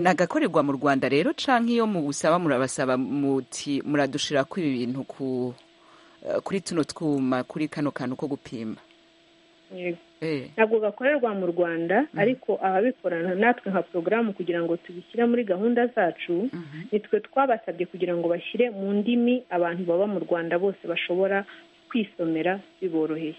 Speaker 1: nagakorerwa mu rwanda rero canke iyo mubusaba murabasaba muti muradushirako ibi bintu ku eh, kuri tuno twuma kuri kano kantu ko gupima
Speaker 7: Yego.
Speaker 1: eh.
Speaker 7: ntabwo gakorerwa mu rwanda ariko ababikorana natwe nka porogaramu kugira ngo tubishyire muri gahunda zacu nitwe twabasabye kugira ngo bashyire mu ndimi abantu baba mu rwanda bose bashobora kwisomera biboroheye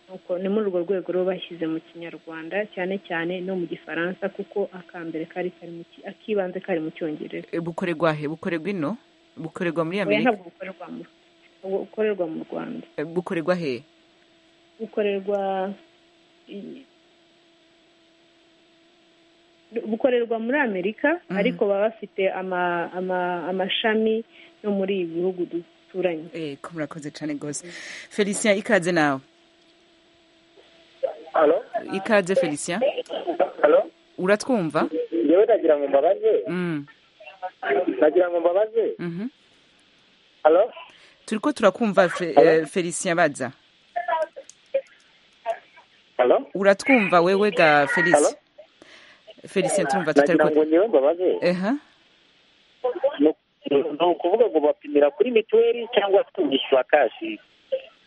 Speaker 7: Nuko ni muri urwo rwego rero bashyize mu kinyarwanda cyane cyane no mu gifaransa kuko akambere kari kari mu ki- akibanze kari mu cyongereza
Speaker 1: Eh, bukorerwa he bukorerwa ino bukorerwa muri
Speaker 7: oya
Speaker 1: amerika
Speaker 7: ntabwo bukorerwa mu ubu- bukorerwa mu rwanda
Speaker 1: Eh, bukorerwa he
Speaker 7: bukorerwa i- bukorerwa muri amerika ariko baba bafite ama- ama- amashami no muri ibi bihugu duturanye
Speaker 1: eh, ko murakoze cane gose felicien ikaze nawe
Speaker 11: Halo?
Speaker 1: ikaze felicien
Speaker 11: Halo?
Speaker 1: uratwumva
Speaker 11: Njyewe nagira ngo mbabaze.
Speaker 1: Mm.
Speaker 11: Nagira ngo mbabaze.
Speaker 1: Mhm. turi ko turakumva Fe- eh, felicien badza uratwumva wewe ga felicien felicien turumva tutari
Speaker 11: nagira ngo
Speaker 1: ko
Speaker 11: ngewe mbabaze
Speaker 1: eha
Speaker 11: ni ukuvuga ngo bapimira kuri mituweli cyangwa se bishyura kashi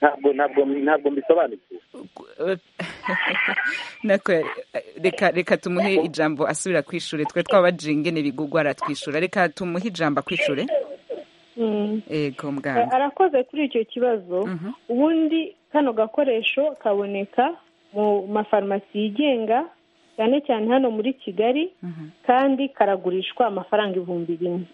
Speaker 11: ntabwo ntabwo ntabwo mbisobanukiwe
Speaker 1: nako reka reka tumuhe ijambo asubira kwishure twe twabajingene bigugwa aratwishyura reka tumuhe ijambo akwishure ego
Speaker 7: Eh,
Speaker 1: muganga
Speaker 7: arakoze kuri icyo kibazo ubundi kano gakoresho kaboneka mu mafarumasi yigenga cyane cyane hano muri kigali kandi karagurishwa amafaranga ibihumbi bimwe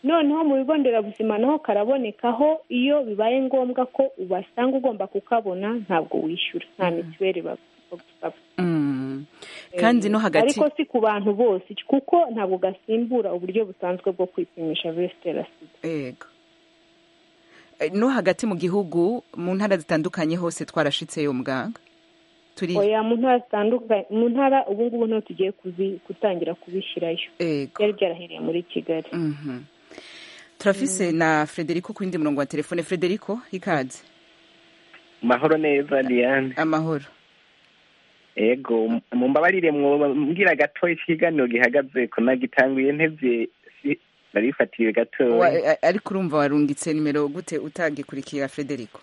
Speaker 7: noneho mu bigo nderabuzima naho karabonekaho iyo bibaye ngombwa ko ubasanga ugomba kukabona ntabwo wishyura nta mituweli bagusaba
Speaker 1: Mm. kandi no hagati
Speaker 7: ariko si ku bantu bose kuko ntabwo gasimbura uburyo busanzwe bwo kwipimisha virusi itera sida
Speaker 1: ego Eh, no hagati mu gihugu mu ntara zitandukanye hose twarashitseyo muganga turi
Speaker 7: oya mu ntara zitandukanye mu ntara ubu ngubu niho tugiye kuzi- gutangira kubishyirayo byari byarahereye muri kigali
Speaker 1: turafise na frederico ku yindi murongo wa telefone frederico ikaze
Speaker 12: mahoro neza diane
Speaker 1: amahoro
Speaker 12: ego mumbabarire mwoba mbwira gatoya ikiganiro gihagaze ko nagitanguye ntevye si- narifatiriwe
Speaker 1: Wa-
Speaker 12: gatoya
Speaker 1: a- ariko urumva warungitse nimero gute utagikurikira frederico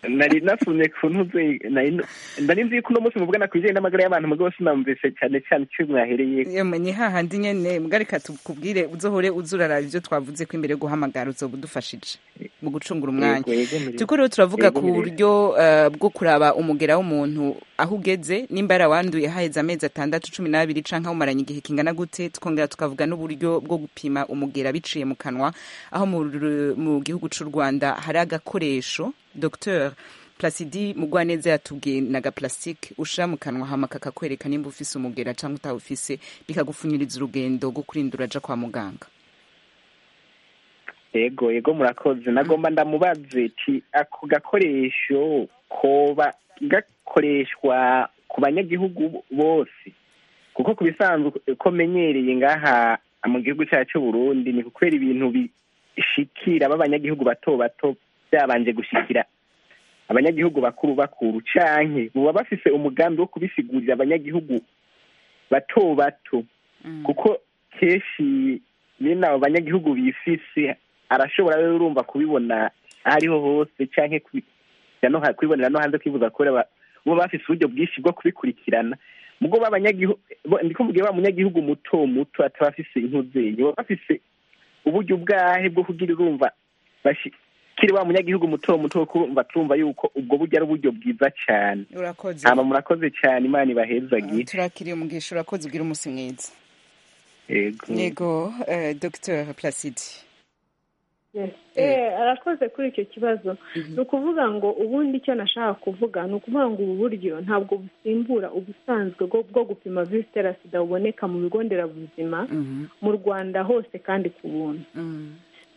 Speaker 12: nari nasumye ku ntuze nari nu- nari nzi ko uno munsi muvugana ku bijanye n'amagara y'abantu mugabo sinamvise cyane cyane icyo mwahereye
Speaker 1: Yemwe, ni hahandi nyene mbwa reka tukubwire uzohore uza uraraba ibyo twavuze ko imbere yo guhamagara uzoba udufashije mu gucungura umwanya
Speaker 12: Yego, yego, mirire.
Speaker 1: turiko rero turavuga
Speaker 12: Yego,
Speaker 1: ku
Speaker 12: mirire.
Speaker 1: buryo eh, bwo kuraba umugera w'umuntu aho ugeze nimba yarawanduye haheze amezi atandatu cumi n'abiri canke awumaranye igihe kingana gute tukongera tukavuga n'uburyo bwo gupima umugera biciye mu kanwa aho mu, Ru- mu gihugu c'u rwanda hari agakoresho docteur plasidi mugwaneza yatubwiye na gaplastike ushira mu kanwa hama kakakwereka nimba ufise umugera canke utawufise bikagufunyiriza urugendo rwo kurindura aja kwa muganga
Speaker 12: yego yego murakoze nagomba ndamubaze ti ako gakoresho koba gakoreshwa ku banyagihugu bose kuko ku bisanzwe uko menyereye ngaha mu gihugu cyacu cy'u burundi ni kubera ibintu bishikira b'abanyagihugu bato bato byabanje gushikira abanyagihugu bakuru bakuru canke buba bafise umugambi wo kubisigurira abanyagihugu bato bato kuko kenshi nyine abo banyagihugu bifise arashobora rero urumva kubibona aho ariho hose canke kubi- kubibonera no ha- kubibonera no hanze kwivuza kubera ba- bo bafise uburyo bwinshi bwo kubikurikirana ubwo ba banyagihugu ndiko mubwiye wa munyagihugu muto muto ataba afise inkuzenyi baba bafise uburyo bwahe bwo kugira urumva bashikire wa munyagihugu muto muto wo kurumva turumva yuko ubwo buryo ari uburyo bwiza cane
Speaker 1: urakoze
Speaker 12: hama murakoze cane imana ibahezagire
Speaker 1: turakiriye umugisha urakoze ugira umunsi mwiza
Speaker 12: yego
Speaker 1: yego eh, dr placide
Speaker 7: Eh, arakoze kuri icyo kibazo ni ukuvuga ngo ubundi icyo nashaka kuvuga ni ukuvuga ngo ubu buryo ntabwo busimbura ubusanzwe bwo- bwo gupima virusi itera sida buboneka mu bigo nderabuzima mu rwanda hose kandi ku buntu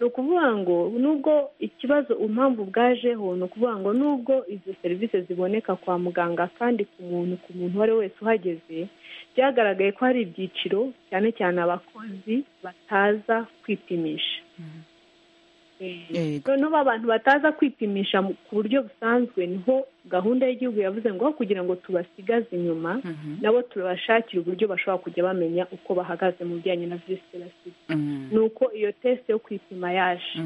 Speaker 7: ni ukuvuga ngo nubwo ikibazo impamvu bwajeho ni ukuvuga ngo nubwo izo serivisi ziboneka kwa muganga kandi ku muntu ku muntu uwo ari we wese uhageze byagaragaye ko hari ibyiciro cyane cyane abakozi bataza kwipimisha noneho abantu bataza kwipimisha mu- ku buryo busanzwe niho gahunda y'igihugu yavuze ngo aho kugira ngo tubasigaze inyuma nabo turabashakira uburyo bashobora kujya bamenya uko bahagaze mu bijyanye na virusi itera sida ni uko iyo tesite yo kwipima yaje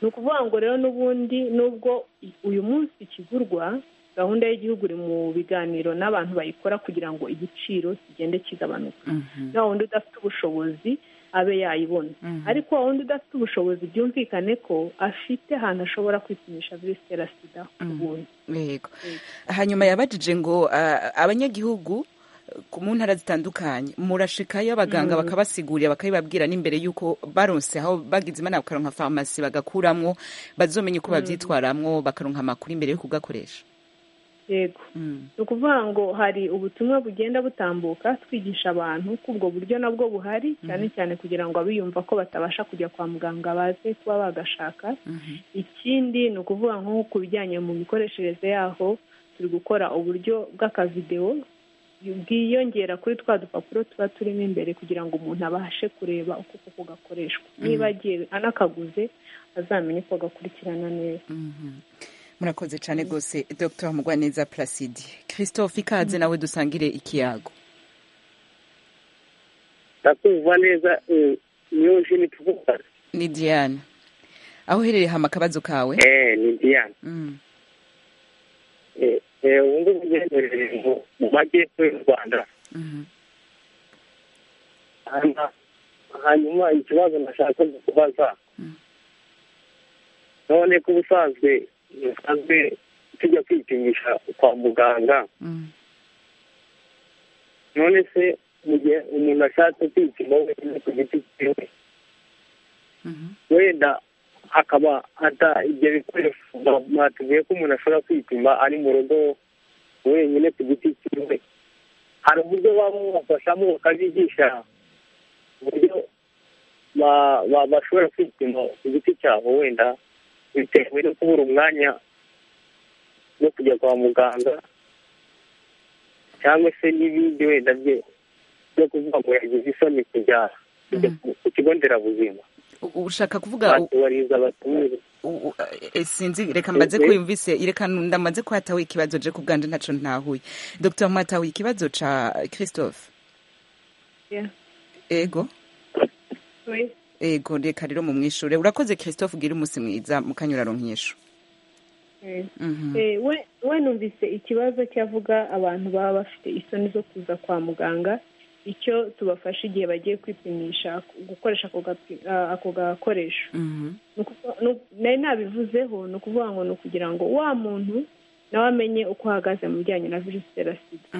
Speaker 7: ni ukuvuga ngo rero n'ubundi nubwo i- uyu munsi ikigurwa gahunda y'igihugu iri mu biganiro n'abantu bayikora kugira ngo igiciro kigende kigabanuka na wundi udafite ubushobozi abe yayibona ariko wa wundi udafite ubushobozi byumvikane ko afite ahantu ashobora kwipimisha virusi itera sida ku buntu
Speaker 1: yego hanyuma yabajije ngo ah, abanyagihugu eh, ku- mu ntara zitandukanye murashikayo abaganga
Speaker 7: Mm.
Speaker 1: bakabasigurira bakabibabwira n'imbere y'uko baronse aho bagize imana bakaronka farumasi bagakuramwo bazomenya uko
Speaker 7: Mm.
Speaker 1: bavyitwaramwo bakaronka amakuru imbere yo kugakoresha
Speaker 7: yego ni ukuvuga ngo hari ubutumwa bugenda butambuka twigisha abantu ko ubwo buryo nabwo buhari cyane cyane kugira ngo abiyumva ko batabasha kujya kwa muganga baze kuba bagashaka ikindi ni ukuvuga nko ku bijyanye mu mikoreshereze yaho turi gukora uburyo bw'akavidewo bwiyongera kuri twa dupapuro tuba turimo imbere kugira ngo umuntu abashe kureba uko koko gakoreshwa niba agiye anakaguze azamenye uko gakurikirana neza
Speaker 1: murakoze cyane rwose dr mugwaneza placide christophe ikaze nawe dusangire ikiyago
Speaker 6: ndakumva neza eh, niyo nje ni tuvuga
Speaker 1: ni diane aho uherereye hama akabazo kawe
Speaker 6: eh ni Diane
Speaker 1: Mm.
Speaker 6: eh eh ubu ngubu ngendere mu- mu majyepfo y'u Rwanda
Speaker 1: Mhm.
Speaker 6: hanyuma hanyuma ikibazo nashaka kubaza none ko ubusanzwe usanzwe tujya kwipimisha kwa muganga
Speaker 1: Mm.
Speaker 6: none se mu gihe umuntu ashatse kwipima wenyine ku giti cyiwe wenda akaba ata ibyo bikoresho ba- batubwiye ko umuntu ashobora kwipima ari mu rugo wenyine ku giti cyiwe hari uburyo baba bamufashamo bakabigisha uburyo ba- ba- bashobora kwipima ku giti cyabo wenda bitewe no kubura umwanya wo kujya kwa muganga cyangwa se n'ibindi wenda bye byo kuvuga ngo yagize isoni kujya kujya ku- ku kigo nderabuzima
Speaker 1: U- ushaka kuvuga u-
Speaker 6: batubariza batumiza
Speaker 1: u- u- eh, sinzi reka mbaze
Speaker 6: Eh, eh.
Speaker 1: ko yumvise reka ndamaze kwataho ikibazo je ku bwanje ntaco ntahuye dr mwatahuye ikibazo ca christophe
Speaker 7: Yeah.
Speaker 1: ego
Speaker 7: Oui.
Speaker 1: ego reka rero mumwishure urakoze christophe ugira umunsi mwiza mukanyura ronkesho
Speaker 7: Eh.
Speaker 1: Mhm.
Speaker 7: Eh, we- we numvise ikibazo cyavuga abantu baba bafite isoni zo kuza kwa muganga icyo tubafasha igihe bagiye kwipimisha gukoresha ako gapi- ah, ako gakoresho
Speaker 1: Mhm.
Speaker 7: Ni ukuvuga- ni uku- nari nabivuzeho ni ukuvuga ngo ni ukugira ngo wa muntu nawe amenye uko ahagaze mu bijyanye na virusi itera sida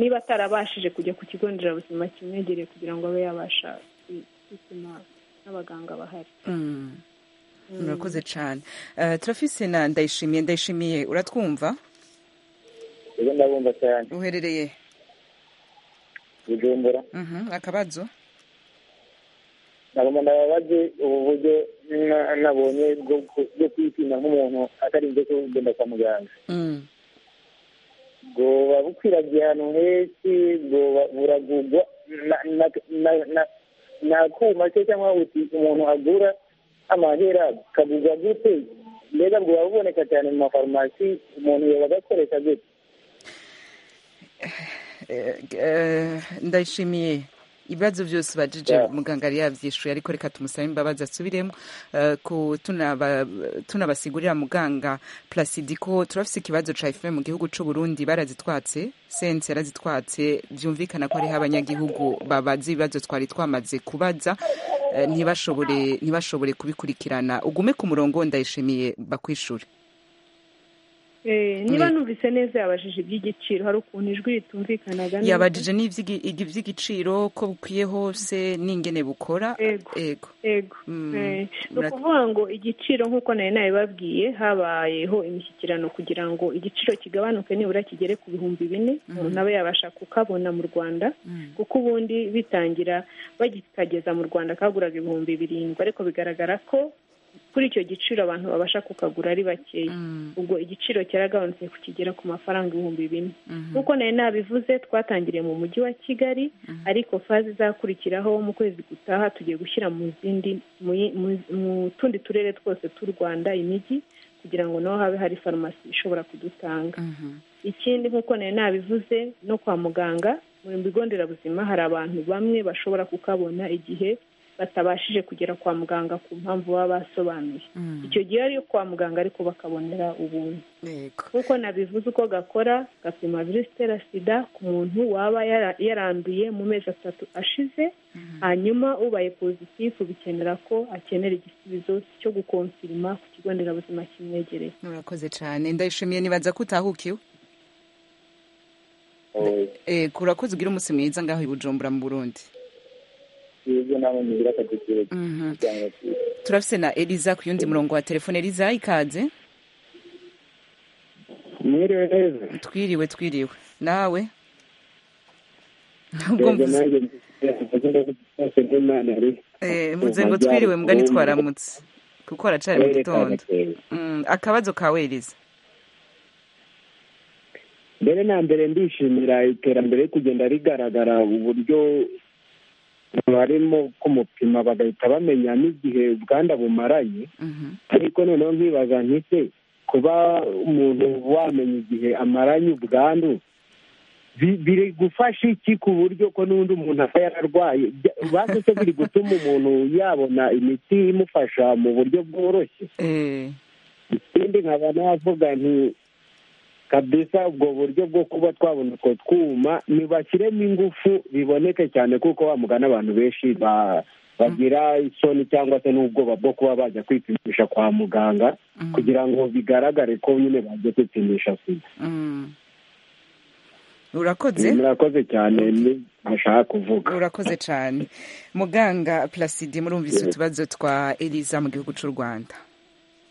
Speaker 7: niba atarabashije kujya ku kigo nderabuzima kimwegereye kugira ngo abe yabasha kwi- kwipima n'abaganga bahari
Speaker 1: Mm.
Speaker 7: Mm.
Speaker 1: murakoze cane Eh, turafise na ndayishimiye ndayishimiye uratwumva
Speaker 4: ejo ndabumva cyane
Speaker 1: uherereye
Speaker 4: bujumbura
Speaker 1: Mhm, akabazo
Speaker 4: ntabwo ndababaje ubu buryo na- nabonye bwo ku- bwo kwipima nk'umuntu atarinze kugenda kwa muganga
Speaker 1: Mm.
Speaker 4: bwoba bukwiragiye ahantu henshi bwoba buragugwa na- na- na- na- n'akuma se cyangwa uti umuntu agura amahera kagugwa gute mbega bwoba buboneka cyane mu mafarumasi umuntu yoba agakoresha gute
Speaker 1: Eh, eh, ndayishimiye ibibazo byose ubajije muganga yari yabyishuye ariko reka tumusabe imbabazi asubiremo Eh, ku- tunaba- tunabasigurira muganga placide ko turafise ikibazo ca efuperi mu gihugu c'u burundi barazitwatse sense yarazitwatse byumvikana ko hariho abanyagihugu babaza ibibazo twari twamaze kubaza eh, ntibashobore ntibashobore kubikurikirana ugume ku murongo ndayishimiye bakwishure
Speaker 7: Eh, niba
Speaker 1: Mm.
Speaker 7: numvise neza yabajije iby'igiciro hari ukuntu ijwi ritumvikanaga neza
Speaker 1: yabajije n'ivy'igi- igi- ivy'igiciro ko bukwiye hose n'ingene bukora
Speaker 7: Ego.
Speaker 1: ego
Speaker 7: yego
Speaker 1: Mm,
Speaker 7: Eh, ni
Speaker 1: murak-
Speaker 7: ukuvuga ngo igiciro nk'uko nari nabibabwiye habayeho imishyikirano kugira ngo igiciro kigabanuke nibura kigere ku bihumbi bine umuntu abe yabasha kukabona mu rwanda kuko ubundi bitangira bagikageza mu rwanda kaguraga ibihumbi birindwi ariko bigaragara ko kuri icyo giciro abantu babasha kukagura ari bakeya ubwo igiciro cyaragabanutse kukigera ku mafaranga ibihumbi bine nk'uko nari nabivuze twatangiriye mu mujyi wa kigali ariko fazi izakurikiraho mu kwezi gutaha tugiye gushyira mu zindi mu yi- mu- mu tundi turere twose tw'u rwanda imijyi kugira ngo naho habe hari farumasi ishobora kudutanga ikindi nk'uko nari nabivuze no kwa muganga mu bigo nderabuzima hari abantu bamwe bashobora kukabona igihe batabashije kugera kwa muganga ku mpamvu baba basobanuye icyo gihe ariyo kwa muganga ariko bakabonera ubuntu
Speaker 1: Yego.
Speaker 7: nk'uko nabivuze uko gakora gapima virusi itera sida ku muntu waba yara- yaranduye mu mezi atatu ashize hanyuma ubaye pozitifu bikenera ko akenera igisubizo cyo gukonfirima ku kigo nderabuzima kimwegereye
Speaker 1: murakoze cyane ndayishimiye nibaza ko utahukiwe Eh, kurakoze ugira umunsi mwiza ngaho i bujumbura mu burundi
Speaker 4: ibyo ntabwo ngira akagukiro cyane
Speaker 1: turafise na eliza ku yundi murongo wa telefone eliza ikaze
Speaker 13: mwiriwe neza
Speaker 1: twiriwe twiriwe nawe ubwo
Speaker 13: yego
Speaker 1: mvuze-
Speaker 13: nanjye mvuze imana ari
Speaker 1: eh, mvuze ngo twiriwe mbwa ntitwaramutse kuko haracari mu
Speaker 13: Karere ka
Speaker 1: gitondo
Speaker 13: Gakenke.
Speaker 1: Mm, akabazo kawe eliza
Speaker 6: mbere na mbere ndishimira iterambere kugenda rigaragara uburyo barimo kumupima bagahita bamenya n'igihe ubwanda bumaranye ariko noneho nkibaza ntise kuba umuntu wamenya igihe amaranye ubwandu bi- biri gufasha iki ku buryo ko n'undi umuntu aba yararwaye Bya- bazi se biri gutuma umuntu yabona imiti imufasha mu buryo bworoshye ikindi nkaba navuga nti kabisa ubwo buryo bwo kuba twabona utwo twuma ntibashyiremo ingufu biboneke cyane kuko mugana abantu benshi ba- bagira isoni cyangwa se n'ubwoba bwo kuba bajya kwipimisha kwa muganga kugira ngo bigaragare ko nyine bajya kwipimisha sida
Speaker 1: Mm. urakoze
Speaker 6: murakoze cyane ni ntashaka kuvuga
Speaker 1: urakoze cyane muganga plaside murumvise
Speaker 6: Yego.
Speaker 1: utubazo twa eliza mu gihugu cy'u rwanda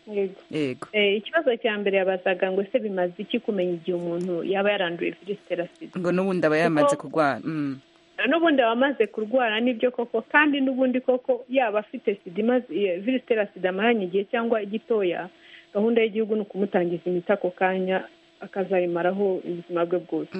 Speaker 7: yego
Speaker 1: yego
Speaker 7: Eh, ikibazo cya mbere yabazaga ngo ese bimaze iki kumenya igihe umuntu yaba yaranduye virusi itera sida
Speaker 1: ngo n'ubundi aba yamaze kurwara Mm.
Speaker 7: n'ubundi aba amaze kurwara nibyo koko kandi n'ubundi koko yaba afite sida imaze iyo virusi itera sida amaranye igihe cyangwa igitoya gahunda y'igihugu ni ukumutangiza imiti ako kanya akazayimaraho ubuzima bwe bwose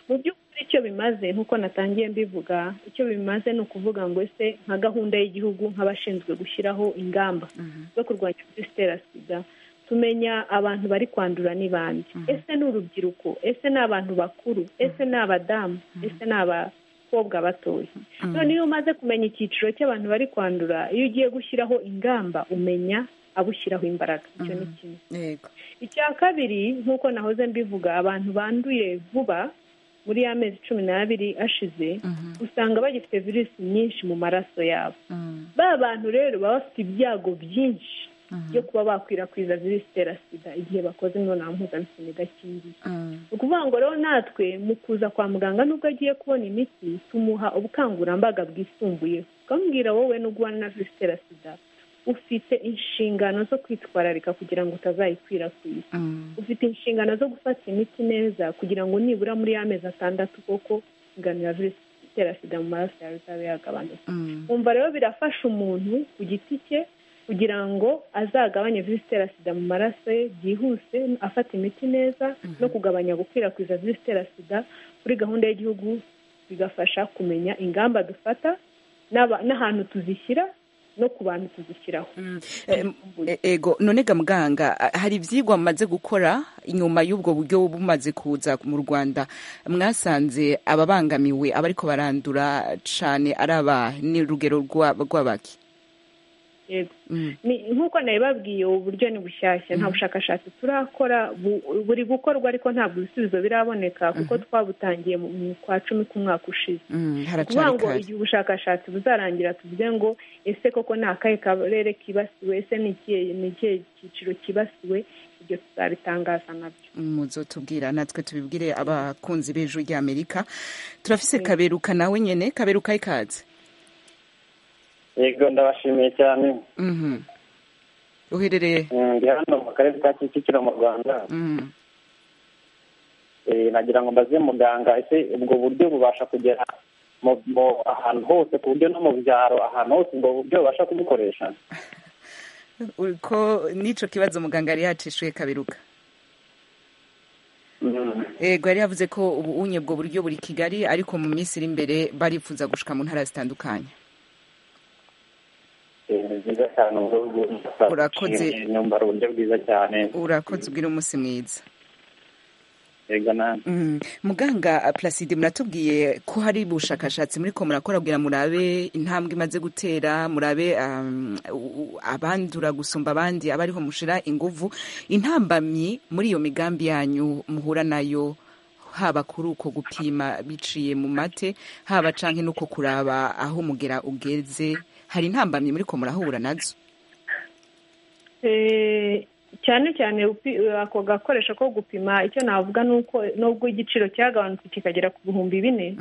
Speaker 7: mu by'ukuri icyo bimaze nk'uko natangiye mbivuga icyo bimaze ni ukuvuga ngo ese nka gahunda y'igihugu nk'abashinzwe gushyiraho ingamba zo kurwanya virusi itera sida tumenya abantu bari kwandura ni bande ese ni urubyiruko ese ni abantu bakuru ese ni abadamu ese ni abakobwa batoya none iyo umaze kumenya icyiciro cy'abantu bari kwandura iyo ugiye gushyiraho ingamba umenya abo ushyiraho imbaraga icyo ni kimwe
Speaker 1: yego
Speaker 7: icya kabiri nk'uko nahoze mbivuga abantu banduye vuba muri ya mezi cumi n'abiri ashize usanga bagifite virusi nyinshi mu maraso yabo ba bantu rero baba bafite ibyago byinshi byo kuba bakwirakwiza virusi itera sida igihe bakoze imibonano mpuzabitsina idakingiye ni ukuvuga ngo rero natwe mu kuza kwa muganga nubwo agiye kubona imiti tumuha ubukangurambaga bwisumbuyeho tukamubwira wowe nubwo ubana na virusi itera sida ufite inshingano zo kwitwararika kugira ngo utazayikwirakwiza ufite inshingano zo gufata imiti neza kugira ngo nibura muri y'amezi atandatu koko ingano ya virusi itera sida mu maraso yawe izabe yagabanutse umva rero birafasha umuntu ku giti cye kugira ngo azagabanye virusi itera sida mu maraso ye byihuse afata imiti neza no kugabanya gukwirakwiza virusi itera sida kuri gahunda y'igihugu bigafasha kumenya ingamba dufata n'aba- n'ahantu tuzishyira no ku bantu tuzishyiraho
Speaker 1: E- ego none ga muganga a- hari ibyigwa mumaze gukora inyuma y'ubwo buryo bumaze kuza mu rwanda mwasanze ababangamiwe abariko barandura cyane ari abahe ni urugero rwa- rw'abaki
Speaker 7: yego
Speaker 1: Mm.
Speaker 7: Ni- nk'uko nabibabwiye ubu buryo ni bushyashya nta bushakashatsi turakora bu- buri gukorwa ariko ntabwo ibisubizo biraboneka kuko twabutangiye mu mu kwa cumi k'umwaka ushize
Speaker 1: Mm,
Speaker 7: ni ukuvuga
Speaker 1: haracari
Speaker 7: ngo
Speaker 1: kare
Speaker 7: igihe ubushakashatsi buzarangira tuvuge ngo ese koko ni akahe karere kibasiwe ese ni ikihe- ni ikihe cyiciro kibasiwe ibyo tuzabitangaza nabyo
Speaker 1: muzotubwira natwe tubibwire abakunzi b'ejo ry'amerika turafise kaberuka nawe nyene kaberuka ikaze
Speaker 14: yego ndabashimiye cyane
Speaker 1: Mhm. uherereye
Speaker 14: Mm, ndi hano mu karere ka kicukiro mu rwanda
Speaker 1: Mm.
Speaker 14: Eh, nagira ngo mbaze muganga ese ubwo buryo bubasha kugera mu mu- ahantu hose ku buryo no mu byaro ahantu hose ubwo buryo bubasha kubukoresha
Speaker 1: uriko n'ico kibazo muganga yari yacishuye kaberuka yego yari yavuze ko ubu unye ubwo buryo buri kigali ariko mu minsi iri imbere barifuza gushika mu ntara zitandukanye
Speaker 14: Eh, ni byiza cyane ubwo buryo
Speaker 1: Urakoze.
Speaker 14: Nshimye, numva ari uburyo bwiza cyane
Speaker 1: urakoze ubwira umunsi mwiza
Speaker 14: yego namwe
Speaker 1: Mm. muganga plaside muratubwiye ko hari ubushakashatsi muri ko murakora kugira murabe intambwe imaze gutera murabe um, u- u- abandura gusumba abandi abariho mushira inguvu intambamyi muri iyo migambi yanyu muhura nayo haba kuri uko gupima biciye mu mate haba canke nuko kuraba aho mugera ugeze hari intambamyi muri ko murahura nazo
Speaker 7: Eh, cyane cyane upi- ako gakoresho ko gupima icyo navuga ni uko nubwo igiciro cyagabanutse kikagera ku bihumbi bine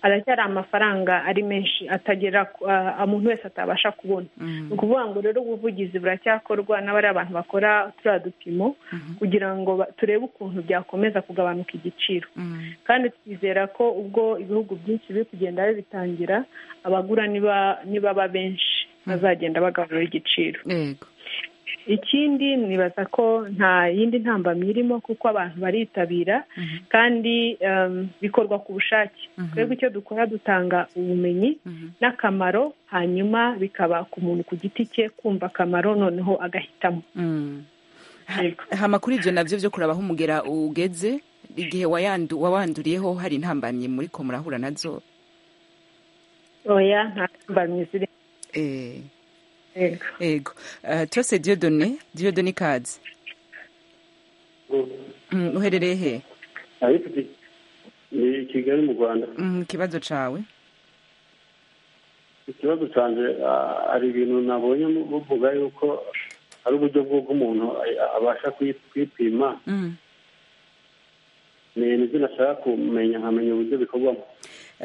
Speaker 7: aracyari amafaranga ari menshi atagera ku- ah, umuntu wese atabasha kubona ni ukuvuga ngo rero ubuvugizi buracyakorwa n'abari abantu bakora turiya dupimo kugira ngo ba- turebe ukuntu byakomeza kugabanuka igiciro kandi twizera ko ubwo ibihugu byinshi biri kugenda bibitangira abagura niba nibaba benshi bazagenda bagabanura igiciro ikindi nibaza ko nta yindi ntambamyi irimo kuko abantu baritabira kandi um, bikorwa ku bushake twebwe icyo dukora dutanga ubumenyi n'akamaro hanyuma bikaba ku muntu ku giti cye kumva akamaro noneho agahitamo
Speaker 1: hama kuri ibyo nabyo byo kurabaho umugera ugeze igihe wayandu- wawanduriyeho hari intambamyi muri ko murahura nazo
Speaker 7: oya nta ntambamyi ziri
Speaker 1: Eh, yego Eh, turase diyodone diyodone ikaze Mm, uherereye he
Speaker 15: abifite ni i kigali mu rwanda
Speaker 1: Mm, ikibazo cawe
Speaker 15: ikibazo canje ah, hari ibintu nabonye mu- buvuga yuko ari uburyo bw'uko umuntu a- a- abasha kwi- kwipima
Speaker 1: Mm.
Speaker 15: ni ibintu binashaka kumenya nkamenya uburyo bikorwamo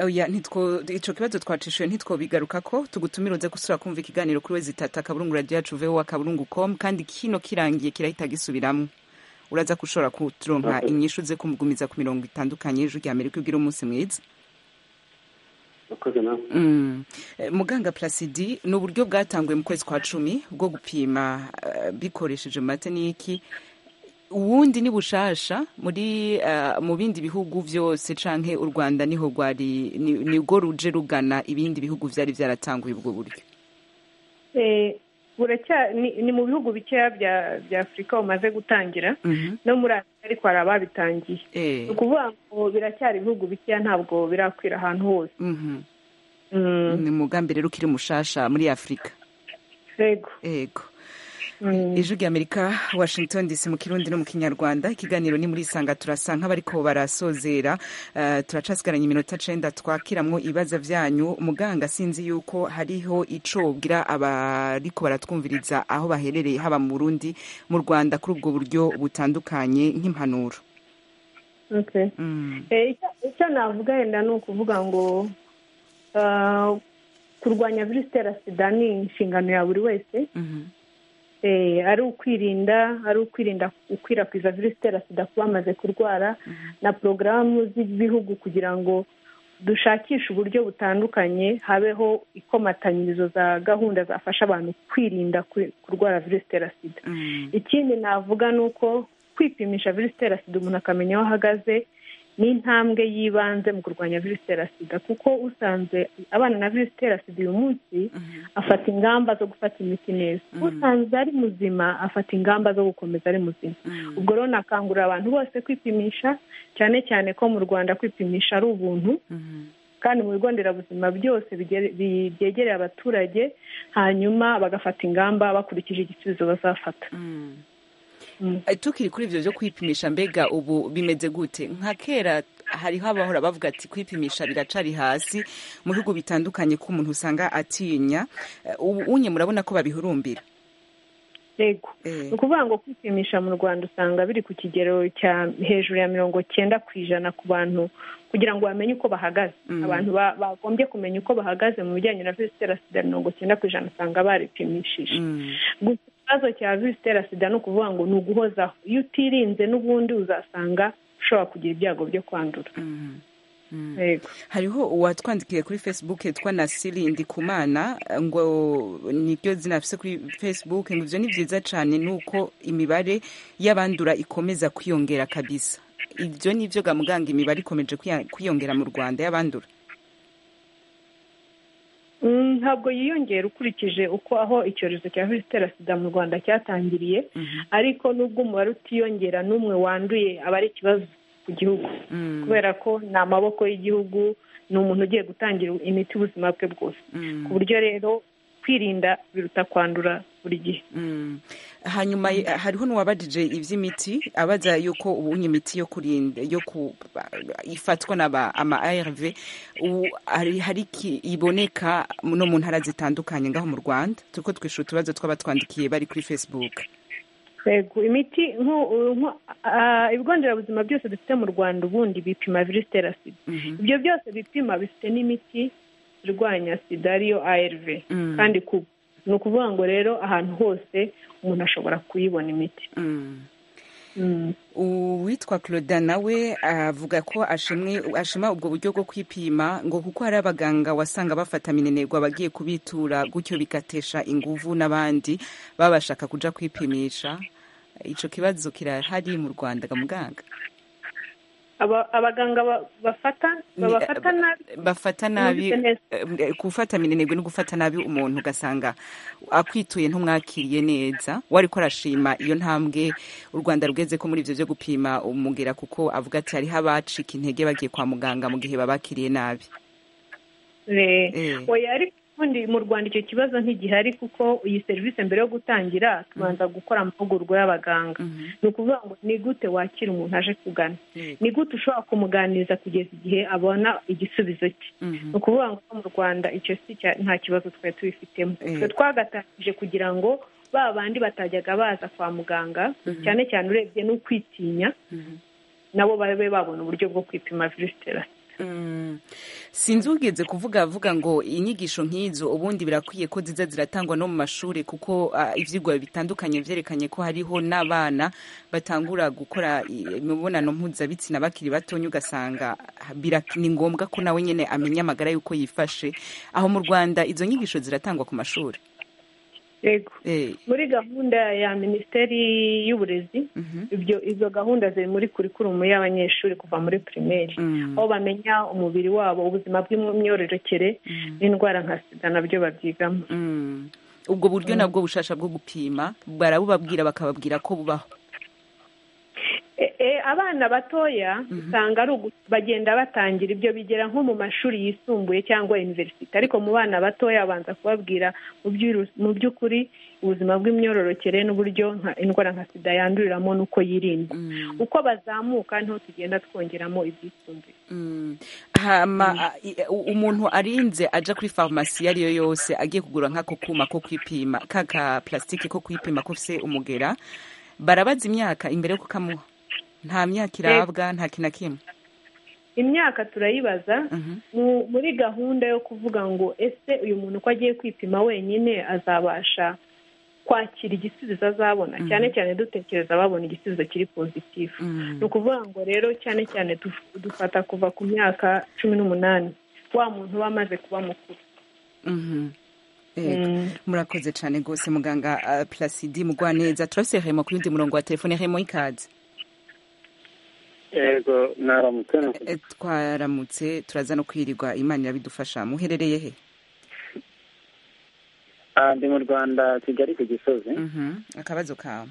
Speaker 1: oya ntitwo ico kibazo twacishuye ntitwobigaruka ko tugutumira uze gusura kumva ikiganiro kuri we zitatu akaburungu radiyo yacu vewo akaburungu com kandi kino kirangiye kirahita gisubiramwo uraza gushobora kuturonka
Speaker 15: Murakoze.
Speaker 1: inyishu ze kumugumiza ku mirongo itandukanye ijwi rya amerika ugira umunsi mwiza
Speaker 15: akoze nawe
Speaker 1: Mm. Eh, muganga plasidi ni uburyo bwatanguwe mu kwezi kwa cumi bwo gupima eh, bikoresheje mateniki ubundi ni bushasha muri eh, mu bindi bihugu byose canke u rwanda niho rwari ni- nibwo ruje rugana ibindi bihugu vyari vyaratanguye ubwo buryo
Speaker 7: Eh, buracya ni ni mu bihugu bikeya bya bya afurika bumaze gutangira
Speaker 1: Mhm.
Speaker 7: no muri afurika ariko hari ababitangiye
Speaker 1: Eh.
Speaker 7: ni ukuvuga ngo biracyari ibihugu bikeya ntabwo birakwira ahantu hose
Speaker 1: Mhm. ni umugambi rero ukiri mushasha muri afurika
Speaker 7: yego
Speaker 1: yego ijwi rya amerika washington dc mu kirundi no mu kinyarwanda ikiganiro ni muri isanga turasa nk'abariko barasozera Eh, turacasigaranye iminota cenda twakiramwo ibibazo vyanyu muganga sinzi yuko hariho ico bwira abariko baratwumviriza aho baherereye haba mu burundi mu rwanda kuri ubwo buryo butandukanye nk'impanuro
Speaker 7: Okay. Eh, icyo- icyo navuga yenda ni ukuvuga ngo ah, kurwanya virusi itera sida ni inshingano ya buri wese Eh, ari ukwirinda ari ukwirinda gukwirakwiza virusi itera sida ku bamaze kurwara na porogaramu z'ibihugu kugira ngo dushakishe uburyo butandukanye habeho ikomatanyirizo za gahunda zafasha abantu kwirinda ku- kurwara virusi itera sida ikindi navuga ni uko kwipimisha virusi itera sida umuntu akamenya aho ahagaze ni intambwe y'ibanze mu kurwanya virusi itera sida kuko usanze abana na virusi itera sida uyu munsi afata ingamba zo gufata imiti neza usanze ari muzima afata ingamba zo gukomeza ari muzima ubwo rero nakangurira abantu bose kwipimisha cyane cyane ko mu rwanda kwipimisha ari ubuntu kandi mu bigo nderabuzima byose bigere- bi- byegereye abaturage hanyuma bagafata ingamba bakurikije igisubizo bazafata
Speaker 1: Eh, tukiri kuri ivyo vyo kwipimisha mbega ubu bimeze gute nka kera hariho abahora bavuga ati kwipimisha biracari hasi mu bihugu bitandukanye ko umuntu usanga atinya Eh, ubu unye murabona ko babihurumbira
Speaker 7: yego ni ukuvuga ngo kwipimisha mu rwanda usanga biri ku kigero cya hejuru ya mirongo cyenda ku ijana ku bantu kugira ngo bamenye uko bahagaze
Speaker 1: Mm.
Speaker 7: abantu ba- bagombye kumenya uko bahagaze mu bijyanye na virusi itera sida mirongo cyenda ku ijana usanga baripimishije gusa ikibazo cya virusi itera sida ni ukuvuga ngo ni uguhozaho iyo utirinze n'ubundi uzasanga ushobora kugira ibyago byo kwandura
Speaker 1: hariho uwatwandikiye kuri facebook yitwa nasiri ndikumana eh, ngo niryo zina afise kuri facebook ngo ivyo ni vyiza cane nuko imibare y'abandura ikomeza kwiyongera kabisa ivyo nivyo ga muganga imibare ikomeje kwiya- kwiyongera mu rwanda y'abandura
Speaker 7: Mm, ntabwo yiyongera ukurikije uko aho icyorezo cya virusi itera sida mu rwanda cyatangiriye ariko nubwo umubare utiyongera n'umwe wanduye aba ari ikibazo ku gihugu kubera ko ni amaboko y'igihugu ni umuntu ugiye gutangira imiti ubuzima bwe bwose ku buryo rero kwirinda biruta kwandura buri gihe
Speaker 1: Mm. hanyuma eh, hariho n'uwabajije ivy'imiti abaza yuko ubunye imiti yo kurinda yo ku ba- ifatwa n'aba ama ARV ubu hari hari iki iboneka no mu ntara zitandukanye ngaho mu Rwanda turiko twishura utubazo twabatwandikiye bari kuri Facebook
Speaker 7: Yego, imiti nku- nku- ah, ibigo nderabuzima byose dufite mu rwanda ubundi bipima virusi itera sida ibyo byose bipima bifite n'imiti irwanya sida ariyo arv
Speaker 1: Mm.
Speaker 7: kandi ku ni ukuvuga ngo rero ahantu hose umuntu ashobora kuyibona imiti
Speaker 1: uwitwa claude nawe avuga ko ashima ubwo buryo bwo kwipima ngo kuko hari abaganga wasanga bafata minenerwa abagiye kubitura gutyo bigatesha inguvu n'abandi baba bashaka kujya kwipimisha icyo kibazo kirahari mu rwanda muganga
Speaker 7: Aba- abaganga ba- bafata babafata nabi
Speaker 1: bafata nabi eh, gufata minenegwe no gufata nabi umuntu ugasanga akwituye ntumwakiriye neza wari ko arashima iyo ntambwe u rwanda rugeze ko muri ibyo byo gupima umugera kuko avuga ati hariho abacika intege bagiye kwa muganga mu gihe babakiriye nabi Eh.
Speaker 7: oya ariko ubundi mu rwanda icyo kibazo ntigihari kuko iyi serivisi mbere yo gutangira tubanza gukora amahugurwa y'abaganga ni ukuvuga ngo ni gute wakira umuntu aje kugana ni gute ushobora kumuganiriza kugeza igihe abona igisubizo cye ni ukuvuga ngo mu rwanda icyo si cya- nta kibazo twari tubifitemo
Speaker 1: Eh.
Speaker 7: twe twagatangije kugira ngo ba bandi batajyaga baza kwa muganga
Speaker 1: Mhm.
Speaker 7: cyane cyane urebye n'ukwitinya nabo babe babona uburyo bwo kwipima virusi itera sida
Speaker 1: Mm. sinzi ugeze kuvuga avuga ngo inyigisho nk'izo ubundi birakwiye ko ziza ziratangwa no mu mashuri kuko ah, ibyigwa bitandukanye byerekanye ko hariho n'abana batangura gukora i- imibonano mpuzabitsina bakiri batonya ugasanga ah, birak- ni ngombwa ko nawe nyine amenya amagara y'uko yifashe aho mu rwanda izo nyigisho ziratangwa ku mashuri
Speaker 7: yego
Speaker 1: Eh,
Speaker 7: muri gahunda ya minisiteri y'uburezi ibyo izo gahunda ziri muri kurikurumu y'abanyeshuri kuva muri pirimeri aho bamenya umubiri wabo ubuzima bw'imyororokere n'indwara nka sida nabyo babyigamo
Speaker 1: ubwo buryo nabwo bushasha bwo gupima barabubabwira bakababwira ko bubaho
Speaker 7: E- e, abana batoya usanga ari ugu- bagenda batangira ibyo bigera nko mu mashuri yisumbuye cyangwa universite ariko mu bana batoya abanza kubabwira mu byuru- mu by'ukuri ubuzima bw'imyororokere n'uburyo nka- indwara nka sida yanduriramo n'uko yirindwa uko bazamuka niho tugenda twongeramo ibyisumbuye
Speaker 1: Mm. hama a- i- u- umuntu arinze aja kuri farumasi iyo ari yo yose agiye kugura nk'ako kuma ko kwipima kaka plastique ko kwipima ko se umugera barabaza imyaka imbere yo kukamuha nta myaka irabwa nta kintu na kimwe
Speaker 7: imyaka turayibaza mu- muri gahunda yo kuvuga ngo ese uyu muntu uko agiye kwipima wenyine azabasha kwakira igisubizo azabona
Speaker 1: Mhm.
Speaker 7: cyane cyane dutekereza babona igisubizo kiri pozitifu ni ukuvuga ngo rero cyane cyane duf- dufata kuva ku myaka cumi n'umunani wa muntu uba amaze kuba mukuru
Speaker 1: Mhm. Yego. murakoze cyane rwose muganga ah, plasidi mugwaneza turafise hemo ku yundi murongo wa telefone hemo ikaze
Speaker 16: yego naramutse
Speaker 1: Eh, twaramutse turaza no kwirirwa imana irabidufasha muherereye he
Speaker 6: Ah, ndi mu rwanda kigali ku gisozi
Speaker 1: Mhm. akabazo kawe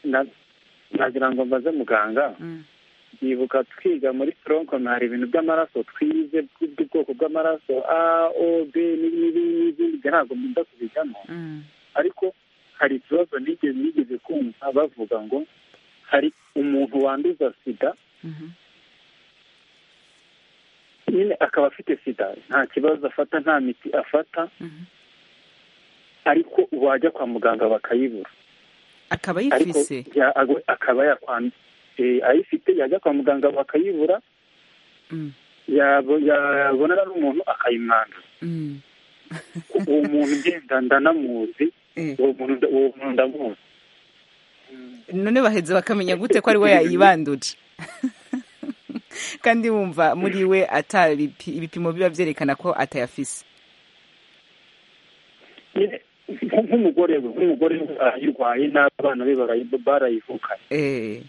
Speaker 6: Na- nagira ngo mbaze muganga ndibuka twiga muri toronkoni hari ibintu by'amaraso twize by'ubwoko bw'amaraso a o b n'ibindi n'ibindi ntabwo mbunda kubijyamo ariko hari ikibazo nigeze nigeze kumva bavuga ngo hari umuntu wanduza sida nyine akaba afite sida nta kibazo afata nta miti afata ariko wajya kwa muganga bakayibura
Speaker 1: akaba
Speaker 6: ariko
Speaker 1: yifise
Speaker 6: ya- agwe- akaba yakwandu ayifite yajya kwa muganga bakayibura yabo- yabonana n'umuntu akayimwanda
Speaker 1: Mm.
Speaker 6: uwo muntu ugenda ndanamuzi uwo muntu nda- uwo muntu ndamuzi
Speaker 1: none baheze bakamenya gute ko ari we yayibanduje kandi wumva muri we ata ibipi- ibipimo biba byerekana ko atayafise
Speaker 6: nyine nk- nk'umugore we nk'umugore we arayirwaye n'abana be barayi- barayivukanye
Speaker 1: Eh,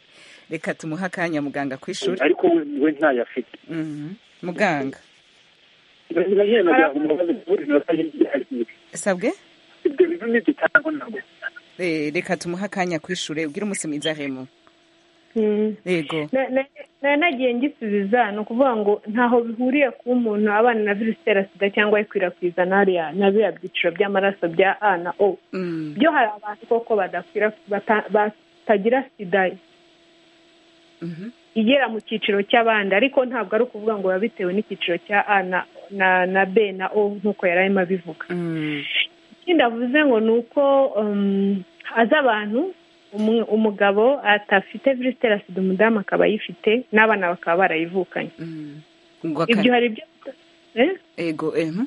Speaker 1: reka tumuhe akanya muganga ku ishuri
Speaker 6: ariko we we ntayafite
Speaker 1: Mhm. muganga
Speaker 6: nyine nagira ngo umubaze kubura iminota y'igihagije
Speaker 1: sabwe
Speaker 6: ibyo bintu ni igitambo ntabwo
Speaker 1: Eh, reka tumuhe akanya ku ishuri ubwire umunsi mwiza hemu yego
Speaker 7: Na- na- na- nagiye ngisubiza ni ukuvuga ngo ntaho bihuriye kuba umuntu abana na virusi itera sida cyangwa ikwirakwiza n'ariya na biriya byiciro by'amaraso bya a na o byo hari abantu koko badakwira bata- batagira sida igera mu cyiciro cy'abandi ariko ntabwo ari ukuvuga ngo biba bitewe n'icyiciro cya a na na, na b na o nk'uko yari arimo abivuga ikindi avuze ngo ni uko um, azi abantu umu- umugabo atafite virusi itera sida umudamu akaba ayifite n'abana bakaba barayivukanye
Speaker 1: Ngo aka-
Speaker 7: ibyo hari ibyo Eh?
Speaker 1: yego mhm.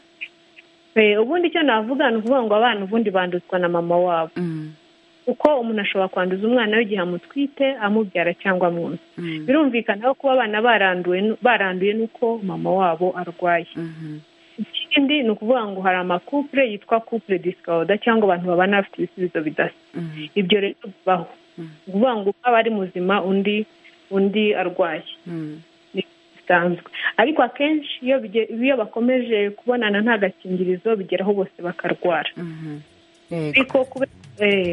Speaker 7: Eh, ubundi icyo navuga ni ukuvuga ngo abana ubundi banduzwa na mama wabo kuko umuntu ashobora kwanduza umwana we igihe amutwite amubyara cyangwa amwonsa birumvikana ko kuba abana baranduye n'uko mama wabo arwaye ikindi ni ukuvuga ngo hari amakupure yitwa kupure disikawuda cyangwa abantu babana bafite ibisubizo bidasa ibyo rero bibaho ni ukuvuga ngo umwe aba ari muzima undi undi arwaye bisanzwe ariko akenshi iyo bakomeje kubonana nta gakingirizo bigeraho bose bakarwara ariko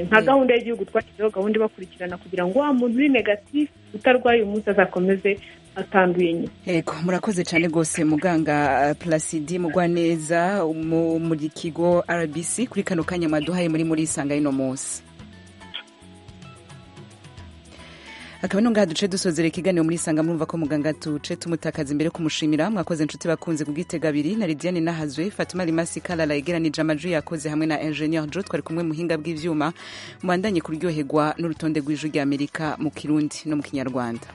Speaker 7: nka gahunda y'igihugu twashyizeho gahunda ibakurikirana kugira ngo wa muntu uri negatifu utarwaye umunsi azakomeze atanduye nyine
Speaker 1: yego murakoze cyane rwose muganga purasidi mugwaneza mu kigo rbc kuri kano kanya mwaduhaye muri muri isanga y'ino munsi akaba no ngaha duce dusozera ikiganiro muri isanga murumva ko muganga tuce tumutakaza imbere kumushimira mwakoze inshuti bakunze kubwitega abiri na lidiane nahazwe fatuma rimasi karara yegeranije amajwi yakoze hamwe na enjeniyeri jo twari kumwe muhinga bw'ibyuma mubandanye kuryoherwa n'urutonde rw'ijwi ry'amerika mu kirundi no mu kinyarwanda